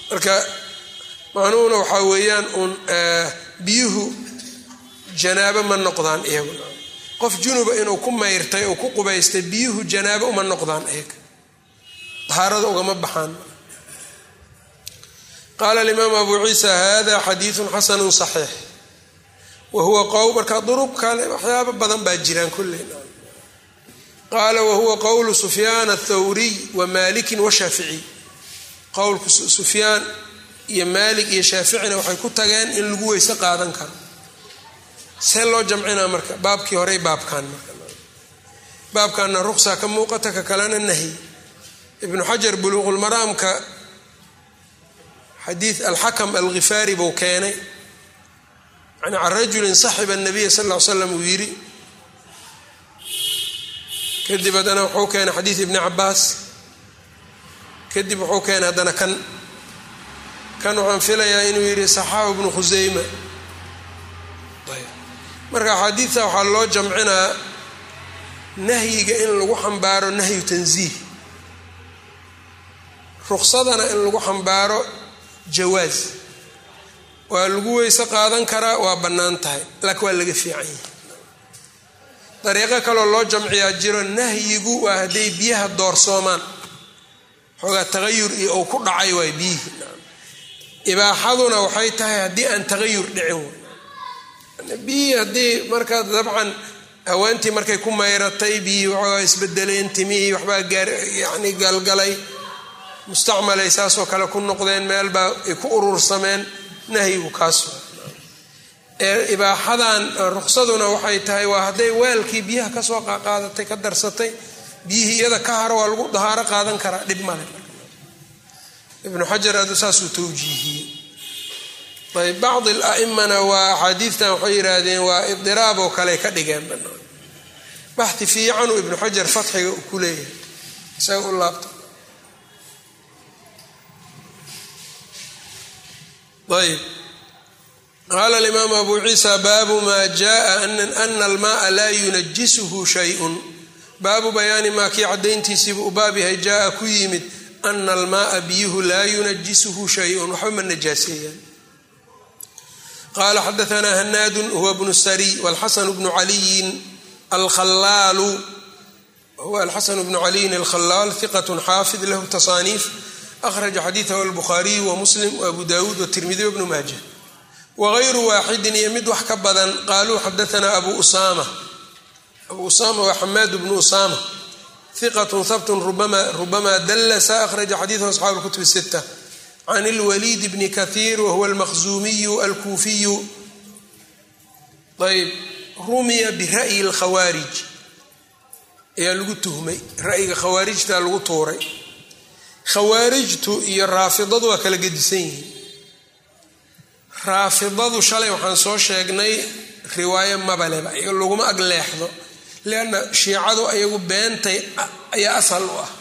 marka macnuhuna waxaa weeyaan uun biyuhu janaabo ma noqdaan iyagu qof junuba inuu ku mayrtay oo ku qubaystay biyuhu janaabo uma noqdaan iyaga dahaarada ugama baxaan qaala alimaam abu ciisa hada xadiidun xasanu saxiix wa huwa qow marka duruq kale waxyaaba badan baa jiraan kulley qaala wahuwa qowlu sufyaan athawriy wa maalikin washaaficiy qowlku sufyaan iyo maalik iyo shaaficina waxay ku tageen in lagu weyse qaadan karo see loo jamcinaa marka baabkii horey baabkan marka baabkanna ruqsa ka muuqata ka kalena nahy ibnu xajar buluuqulmaraamka xadiid alxakam alghifaari buu keenay yani can rajulin saxiba nabiya sal ll ly slam uu yidhi kadib haddana wuxuu keenay xadiid ibni cabaas kadib wuxuu keenay haddana kan kan waxaan filayaa inuu yidhi saxaabu ibnu khuseyma marka axaadiidta waxaa loo jamcinaa nahyiga in lagu xambaaro nahyu tansiih ruqsadana in lagu xambaaro jawaas waa lagu weyse qaadan karaa waa bannaan tahay laakiin waa laga fiican yahay dariiqo kaloo loo jamciyaa jiro nahyigu waa hadday biyaha doorsoomaan xoogaa tagayur iyo uu ku dhacay waay biyihii ibaaxaduna waxay tahay haddii aan tagayur dhicin biyihii haddii markaa dabcan haweentii markay ku mayratay biyihii waxoogaa isbedeleen timihii waxbaa gaar yacni galgalay mustacmalay saasoo kale ku noqdeen meelbaa ay ku urursameen nahyigu kaas ee ibaaxadan ruqsaduna waxay tahay waa hadday weelkii biyaha kasoo qaadatay ka darsatay biyihii iyada ka haro waa lagu dahaaro qaadan karaa dhib male ibnu xajar adu saasuu tawjiihiyey ayb bacdi alaimana waa axaadiidtan waxay yidhaahdeen waa idiraab oo kale ka dhigeen banaan baxi fiicanuu ibnu xajar fatxiga uu ku leeyahay isaga u laabta ayb qaala alimaamu abu ciisa baabu maa jaa ana almaaa laa yunajisuhu shayun baabu bayaani maa kii caddayntiisiibu u baab yahay jaa ku yimid ana almaaa biyuhu laa yunajisuhu shayun waxba ma najaaseeyaan qaala xadaanaa hanaadun huwa bnu sariy walxasanu bnu caliyin alkhalaalu huwa alxasanu bnu caliyin alkhalaal hiqat xaafid lahu tasaaniif akhraja xadiidahu albukhaariyu wa muslim waabu dawuud watirmidi wabnu maaja wagayru waaxidin iyo mid wax ka badan qaaluu xadaanaa abu usaama abu usaama waa xamaad bnu usaama hiqatun habtun rubama dallasa akhraja xadiidahu asxaabu lkutub sita can lwaliid bni kahiir wahuwa almaqzuumiyu alkuufiyu ayb rumiya bira'yi lkhawaarij ayaa lagu tuhmay ra'yiga khawaarijta lagu tuuray khawaarijtu iyo raafidadu waa kala gedisan yihiin raafidadu shalay waxaan soo sheegnay riwaayo mabaleba laguma ag leexdo lianna shiicadu ayagu beentay ayaa asal u ah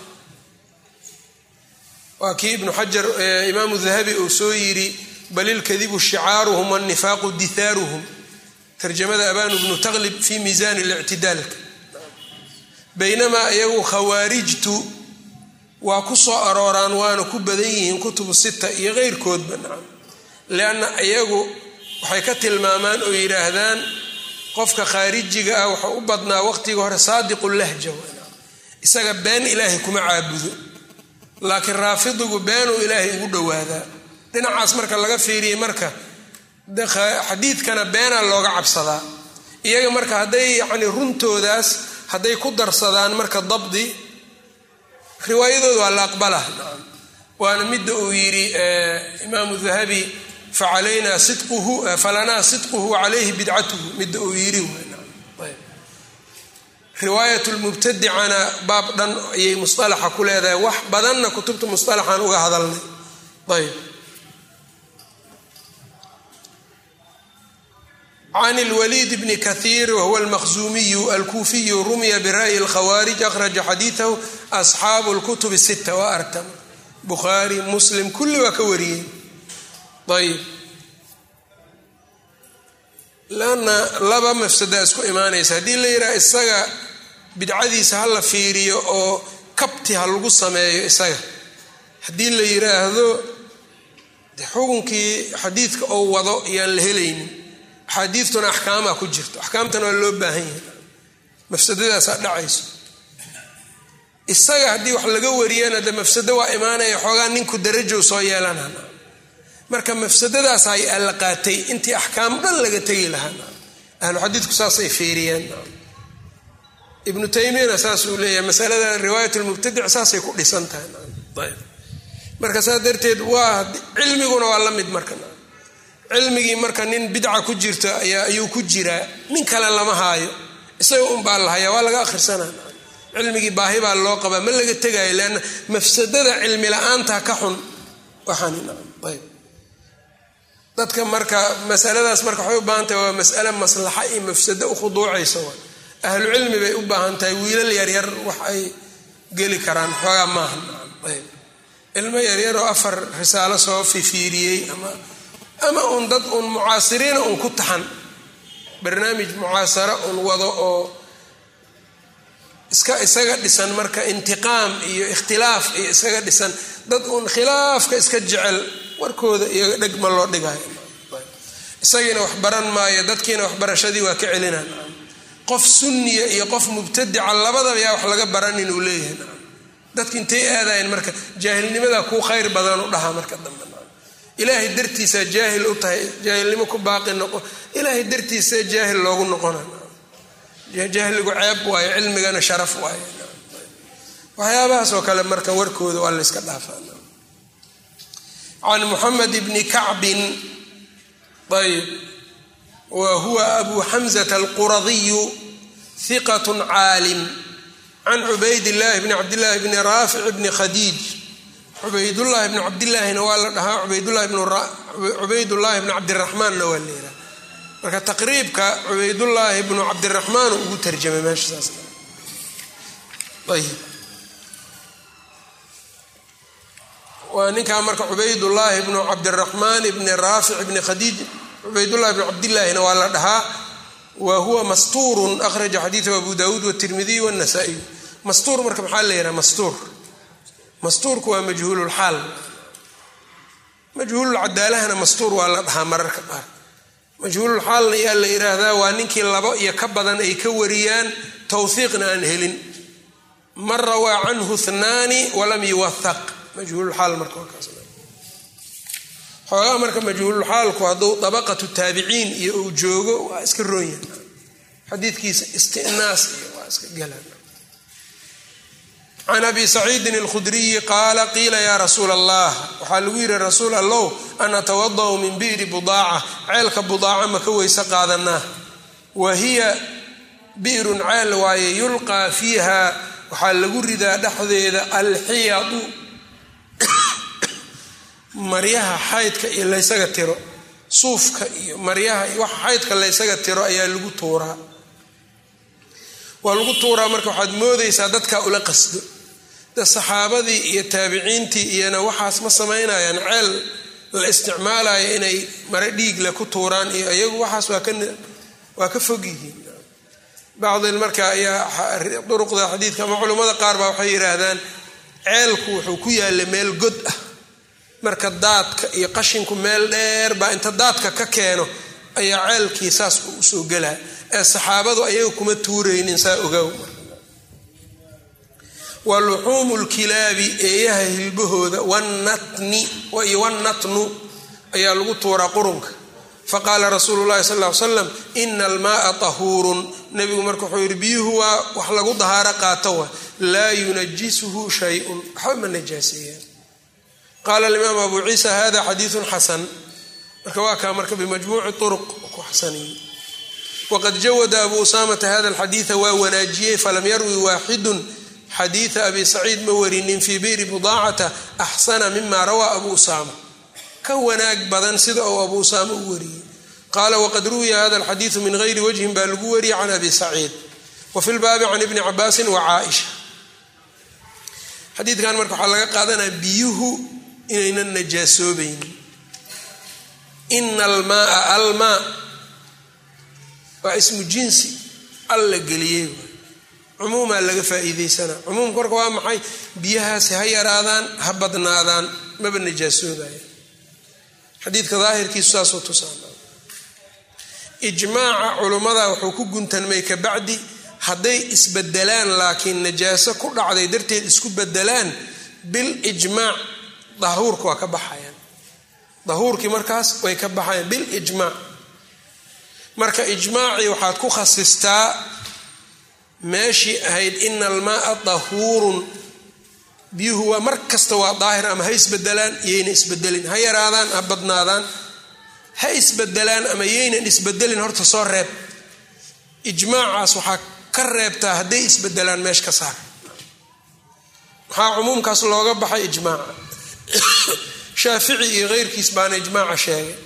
waa kii ibnu xajar imaamu dahabi uu soo yidhi bal ilkadibu shicaaruhum wanifaaqu dithaaruhum tarjamada abanu bnu taqlib fi miisani lictidaalka baynamaa iyagu khawaarijtu waa ku soo arooraan waana ku badan yihiin kutubu sita iyo keyrkoodba nacam lianna iyagu waxay ka tilmaamaan oo yidhaahdaan qofka khaarijiga ah waxau u badnaa waqtiga hore saadiqu lahja isaga been ilaahay kuma caabudo laakiin raafidigu beenuu ilaahay ugu dhowaadaa dhinacaas marka laga fiiriyey marka xadiidkana beenaa looga cabsadaa iyaga marka hadday yacni runtoodaas hadday ku darsadaan marka dabdi riwaayadooda waa la aqbalah waana midda uu yidhi imaamu dahabi facalayna sidquhu falanaa sidquhu calayhi bidcatuhu midda uu yidhi riwaayat lmubtadicana baab dhan ayay musalaxa ku leedahay wax badanna kutubta musalaxan uga hadalnay ayb can lwaliid bni kahiir wahuwa almaqzuumiyu alkuufiyu rumiya bira'yi lkhawaarij akhraja xadiidahu asxaabu lkutub sita waa artam bukhaari muslim kulli waa ka wariyey ayb lanna laba mafsada isku imaanaysa haddii la yidhaha isaga bidcadiisa ha la fiiriyo oo kabti ha lagu sameeyo isaga haddii la yidhaahdo xukunkii xadiidka oo wado yaan la helaynin axaadiidtuna axkaamaa ku jirto axkaamtana waa loo baahan yahay mafsadadaasaa dhacayso isaga haddii wax laga wariyana de mafsado waa imaanaya xoogaa ninku darajow soo yeelana marka mafsadadaas ay alla qaatay intii axkaam dhan laga tegi lahaa ahlu xadiidku saasay fiiriyeen ibnu taymiyana saasuu leeyahay masalada riwaayat lmubtadic saasay ku dhisan tahay marka saas darteed waa cilmiguna waa la mid marka cilmigii marka nin bidca ku jirta ayuu ku jiraa nin kale lama haayo isaga unbaa la hayaa waa laga akhrisanaa cilmigii baahi baa loo qabaa ma laga tegaayo leanna mafsadada cilmi la-aanta ka xun waxaanayb dadka marka masaladaas marka waxay u baahan tahay waa masale maslaxa iyo mafsado u khuduucaysa wa ahlu cilmi bay u baahan tahay wiilal yaryar wax ay geli karaan xoogaa maaha ayb ilmo yaryaroo afar risaalo soo fifiiriyey ama ama uun dad uun mucaasiriina uun ku taxan barnaamij mucaasaro uun wado oo iska isaga dhisan marka intiqaam iyo ikhtilaaf iyo isaga dhisan dad uun khilaafka iska jecel warkooda iyaga dheg ma loo dhigayo isagiina wax baran maayo dadkiina waxbarashadii waa ka celinaan qof sunniya iyo qof mubtadica labadaba yaa wax laga baran inuu leeyahay dadki intay aadayen marka jaahilnimadaa kuu khayr badan u dhahaa marka dambe ilaahay dartiisaa jaahil u tahay jaahilnimo ku baaqi noqo ilaahay dartiisa jaahil loogu noqona jahligu ceeb waayo cilmigana sharaf waayo waxyaabahaas oo kale marka warkooda waa layska dhaafaa can muxamed bni kacbin ayb wa huwa abu xamzata alquradiyu hiqat caalim can cubayd llahi bni cabdillahi bni raafic bni khadiij cubaydullahi bni cabdillaahina waa la dhahaa cubaydullaahi bni cabdiraxmaanna waa leeraa marka taqriibka cubaydullaahi bnu cabdiraxmaan ugu tarjamay meesha saas ayb waa ninkaa marka cubaydullaahi bnu cabdiraxmaan bni raafic bni khadiij cubaydullahi bni cabdillaahina waa la dhahaa wa huwa mastuurun akhraja xadiidahu abu dawuud watirmidiy wanasaa-iy mastuur marka maxaa la yidhaha mastuur mastuurku waa majhuululxaal majhuululcadaalahana mastuur waa la dhahaa mararka qaar majhuululxaalna yaa la yidhaahdaa waa ninkii labo iyo ka badan ay ka wariyaan towhiiqna aan helin man rawaa canhu hnaani walam yuwahaq majhuululxaal marka xoogaa marka majhuululxaalku hadduu dabaqatu taabiciin iyo uu joogo waa iska roonyahay xadiidkiisa istinaas iyo waa iska galaan can abi saciidin alkhudriyi qaala qiila yaa rasuula allah waxaa lagu yidhi rasuul allow an atawada'u min bi'ri budaaca ceelka budaaca ma ka weyse qaadanaa wa hiya bi'run ceel waaye yulqaa fiiha waxaa lagu ridaa dhexdeeda alxiyadu maryaha xaydka iyo laysaga tiro suufka iyo maryaha iyo waxa xaydka laysaga tiro ayaa lagu tuuraa waa lagu tuuraa marka waxaad moodaysaa dadkaa ula qasdo de saxaabadii iyo taabiciintii iyona waxaas ma samaynayaan ceel la isticmaalayo inay mare dhiigle ku tuuraan iyo iyagu waxaas waa ka fog yihiin bacdi marka ayaa duruqda xadiidka ama culummada qaar baa waxay yidhaahdaan ceelku wuxuu ku yaalla meel god ah marka daadka iyo qashinku meel dheer baa inta daadka ka keeno ayaa ceelkii saas u usoo gelaa ee saxaabadu ayaga kuma tuuraynin saa ogaaw wa luxuumu lkilaabi eeyaha hilbahooda wanatni iyo wanatnu ayaa lagu tuuraa qurunka faqaala rasuulu llahi sal ly slam ina almaaa tahuurun nebigu marka wuxuu yidhi biyuhu waa wax lagu dahaaro qaato wa laa yunajisuhu shayun waxba ma najaaseeyaan qaala alimaam abu ciisa hada xadiidun xasan marka waa kaa marka bimajmuuci uruq ku xasaniye waqad jawada abu usaamata hada alxadiida waa wanaajiyey falam yarwi waaxidun xadiida abi saciid ma warinin fii bi'ri budaacata axsana mima rawaa abu usaama ka wanaag badan sida uu abu usaama u wariyey qaala waqad ruwiya hada alxadiidu min gayri wajhin baa lagu wariyey can abi saciid wa fi lbaabi can ibni cabaasin wa caaisha xadiidkan marka waxaa laga qaadanaya biyuhu inaynan najaasoobaynin ina almaaa almaa waa ismu jinsi alla geliyey cumuumaa laga faa'iideysanaa cumuumka marka waa maxay biyahaasi ha yaraadaan ha badnaadaan maba najaasoobayan xadiidka daahirkiisu saasuu tusaa ijmaaca culummada wuxuu ku guntanmay ka bacdi hadday isbedelaan laakiin najaaso ku dhacday darteed isku bedelaan bil ijmaac dahuurka waa ka baxayaan dahuurkii markaas way ka baxayaan bil ijmaac marka ijmaacii waxaad ku khasistaa meeshii ahayd ina almaaa dahuurun biyuhu waa mar kasta waa daahir ama ha isbedelaan yayna isbedelin ha yaraadaan ha badnaadaan ha isbedelaan ama yaynan isbedelin horta soo reeb ijmaacaas waxaa ka reebtaa hadday isbedelaan meesha ka saar maxaa cumuumkaas looga baxay ijmaaca shaafici iyo keyrkiis baana ijmaaca sheegay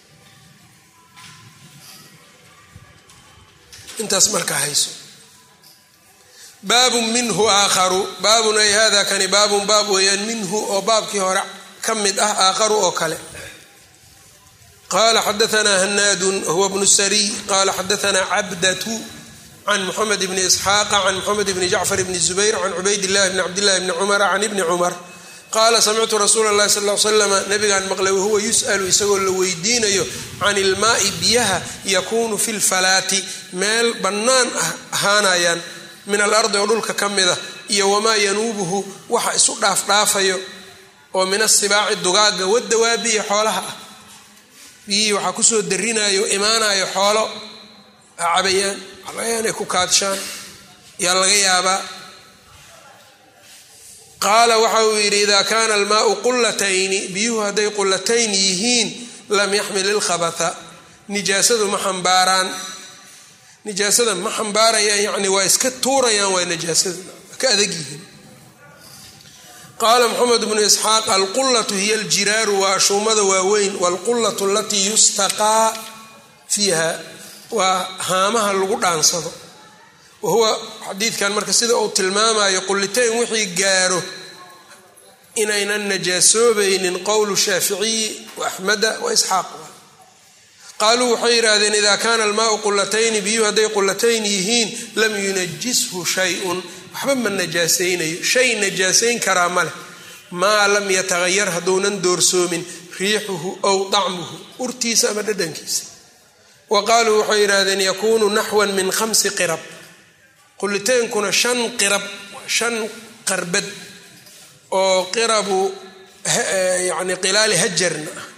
intaas marka hayso baabun minhu aakharu baabun ay hada kani baabun baab weeyaan minhu oo baabkii hore ka mid ah aakharu oo kale qala xadaanaa hanaadun huwa bnu sariy qala xadaanaa cabdatu can muxamed bni isxaaqa can muxamed bni jacfar bni zubayr can cubayd illahi bni cabdillahi bni cumara can ibni cumar qaala samictu rasuula اllahi sal l slama nabigaan maqlay wahuwa yus'alu isagoo la weydiinayo can ilmaai biyaha yakuunu fi lfalaati meel bannaan ahaanayaan min alardi oo dhulka ka mida iyo wamaa yanuubuhu waxa isu dhaafdhaafayo oo min asibaaci dugaaga wadawaabiya xoolaha ah biyihii waxaa kusoo darinayo imaanayo xoolo cabayaan waxalaga inay ku kaadshaan yaa laga yaabaa qaala waxa uu yidhi idaa kaana almaau qullatayni biyuhu hadday qullatayn yihiin lam yaxmil ilkhabatha nijaasadu ma xambaaraan nijaasada ma xambaarayaan yacni waa iska tuurayaan waa nijaasada ka adag yihiin qaala moxamed bnu isxaaq alqullatu hiya aljiraaru waa ashuumada waaweyn waalqullatu alatii yustaqaa fiiha waa haamaha lagu dhaansado wa huwa xadiidkan marka sida uu tilmaamayo qullitayn wixii gaaro inaynan najaasoobaynin qowlu shaaficiyi wa axmeda wa isxaaq qaaluu waxay yidhaahdeen ida kaana almaau qullatayni biyuhu hadday qullatayn yihiin lam yunajishu shayun waxba ma najaasaynayo shay najaasayn karaa ma leh maa lam yatahayar hadduunan doorsoomin riixuhu ow dacmuhu urtiisa ama dhadhankiisa wa qaaluu waxay yidhaahdeen yakuunu naxwan min khamsi qirab qullitaynkuna shan qirab shan qarbad oo qirabu yani qilaali hajarna ah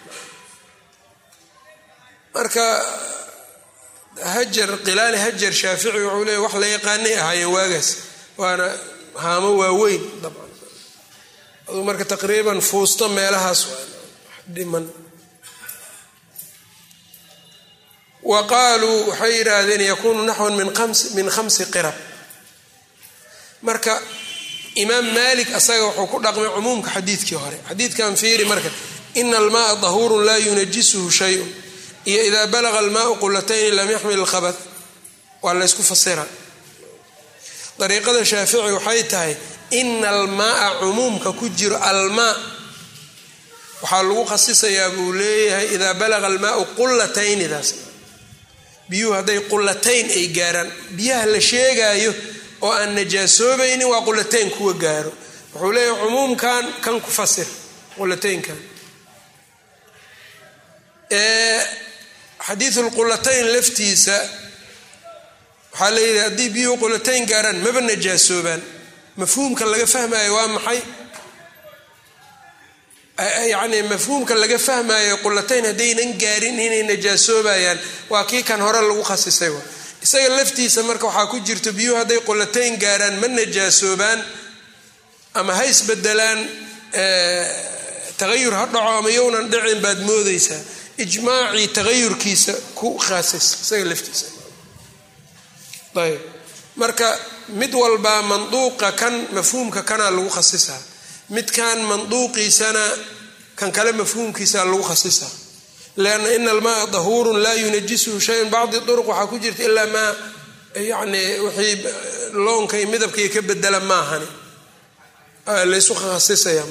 marka hajar qilaali hajar shaafici wuxuu leeya wax la yaqaanay ahaayeen waagaas waana haamo waaweyn dabcan aduu marka taqriiban fuusto meelahaas dhiman wa qaaluu waxay yidhaahdeen yakuunu naxwan min khamsi qirab marka imaam maalik asaga wuxuu ku dhaqmay cumuumka xadiidkii hore xadiidkan fiiri marka ina almaaa dahuurun laa yunajisuhu shayun iyo idaa balaga almaau qulatayni lam yaxmil ilkhabat waa laysku fasira dariiqada shaafici waxay tahay ina almaaa cumuumka ku jiro almaa waxaa lagu khasisayaa buu leeyahay idaa balaga almaau qulataynidaas biyuhu hadday qulatayn ay gaaraan biyaha la sheegaayo oo aan najaasoobaynin waa qulatayn kuwa gaaro wuxuu leeyahay cumuumkan kan ku fasir qulataynkan xadiisulqulatayn laftiisa waxaa la yidhi haddii biyuhu qulatayn gaaraan maba najaasoobaan mafhuumka laga fahmaayo waa maxay yacni mafhuumka laga fahmaayo qulatayn haddaynan gaarin inay najaasoobayaan waa kii kan hore lagu khasisay isaga laftiisa marka waxaa ku jirto biyuhu hadday qulatayn gaaraan ma najaasoobaan ama ha isbedelaan tagayur ha dhaco ama yownan dhicin baad moodaysaa ijmaacii tagayurkiisa ku khaasis isaga laftiisa ayb marka mid walbaa manduuqa kan mafhuumka kanaa lagu khasisaa midkan manduuqiisana kan kale mafhuumkiisa lagu khasisaa lanna ina almaaa dahuurun laa yunajisuhu shayun bacdi duruq waxaa ku jirta ilaa maa yani wixii loonka iyo midabkaiyo ka bedela maahani laysu khasisaya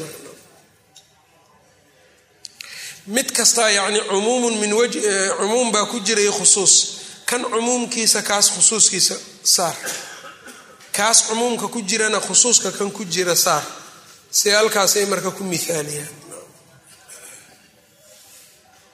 mid kastaa yani umuumun min cumuum baa ku jiray khusuus kan cumuumkiisa kaas khusuuskiisa saar kaas cumuumka ku jirana khusuuska kan ku jira saar si halkaasay marka ku miaaliyaan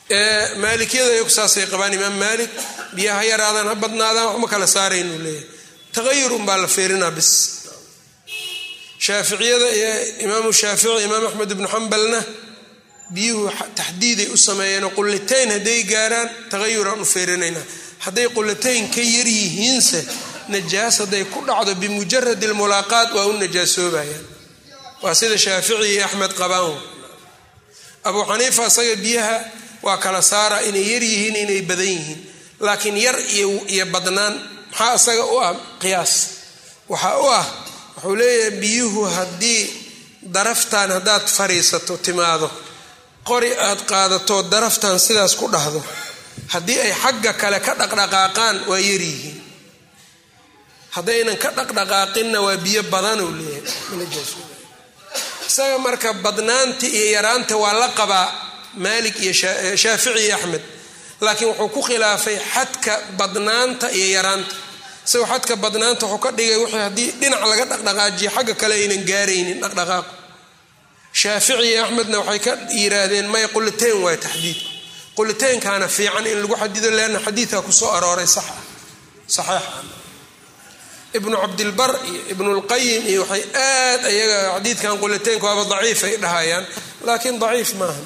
maalikiyada iyagu saasay qabaan imaam maalik biyaha yaraadaan ha badnaadaan waxma kala saarayn uu leeyahay taqayur unbaa la fiirinaa bis shaaficiyada iyo imaamu shaafici imaam axmed ibnu xambalna biyuhu taxdiiday u sameeyeenoo qullitayn hadday gaaraan taqayuraan u fiirinaynaa hadday qullitayn ka yar yihiinse najaas hadday ku dhacdo bimujarad almulaaqaat waa u najaasoobayaan waa sida shaafici iyo axmed qabaan abuu xaniifa isaga biyaha waa kala saara inay yar yihiin inay badan yihiin laakiin yar iyo badnaan maxaa isaga u ah qiyaas waxaa u ah wuxuu leeyahay biyuhu haddii daraftan haddaad fariisato timaado qori aad qaadato daraftan sidaas ku dhahdo haddii ay xagga kale ka dhaqdhaqaaqaan waa yaryihiin haddaynan ka dhaqdhaqaaqinna waa biyo badanuu leeyahay isaga marka badnaanta iyo yaraanta waa la qabaa maalik iyo shaafici iyo axmed laakiin wuxuu ku khilaafay xadka badnaanta iyo yaraanta isagoo xadka badnaanta wuxuu ka dhigay wixii haddii dhinac laga dhaqdhaqaajiyo xagga kale aynan gaaraynin dhaqdhaqaaqu shaafici iyo axmedna waxay ka yiraahdeen may qulitayn waay taxdiidku qulitaynkaana fiican in lagu xadido leanna xadiidka kusoo arooray sax ah saxiixa ibnu cabdilbar iyo ibnulqayim iyo waxay aad ayaga xadiidkan qulitaynka waaba daciif ay dhahayaan laakiin daciif maaha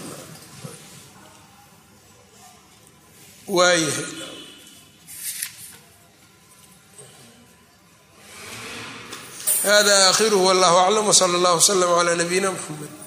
waayahay hada aakhiruhu wallahu aclam wsala allah wslm cla nabiyina mxamed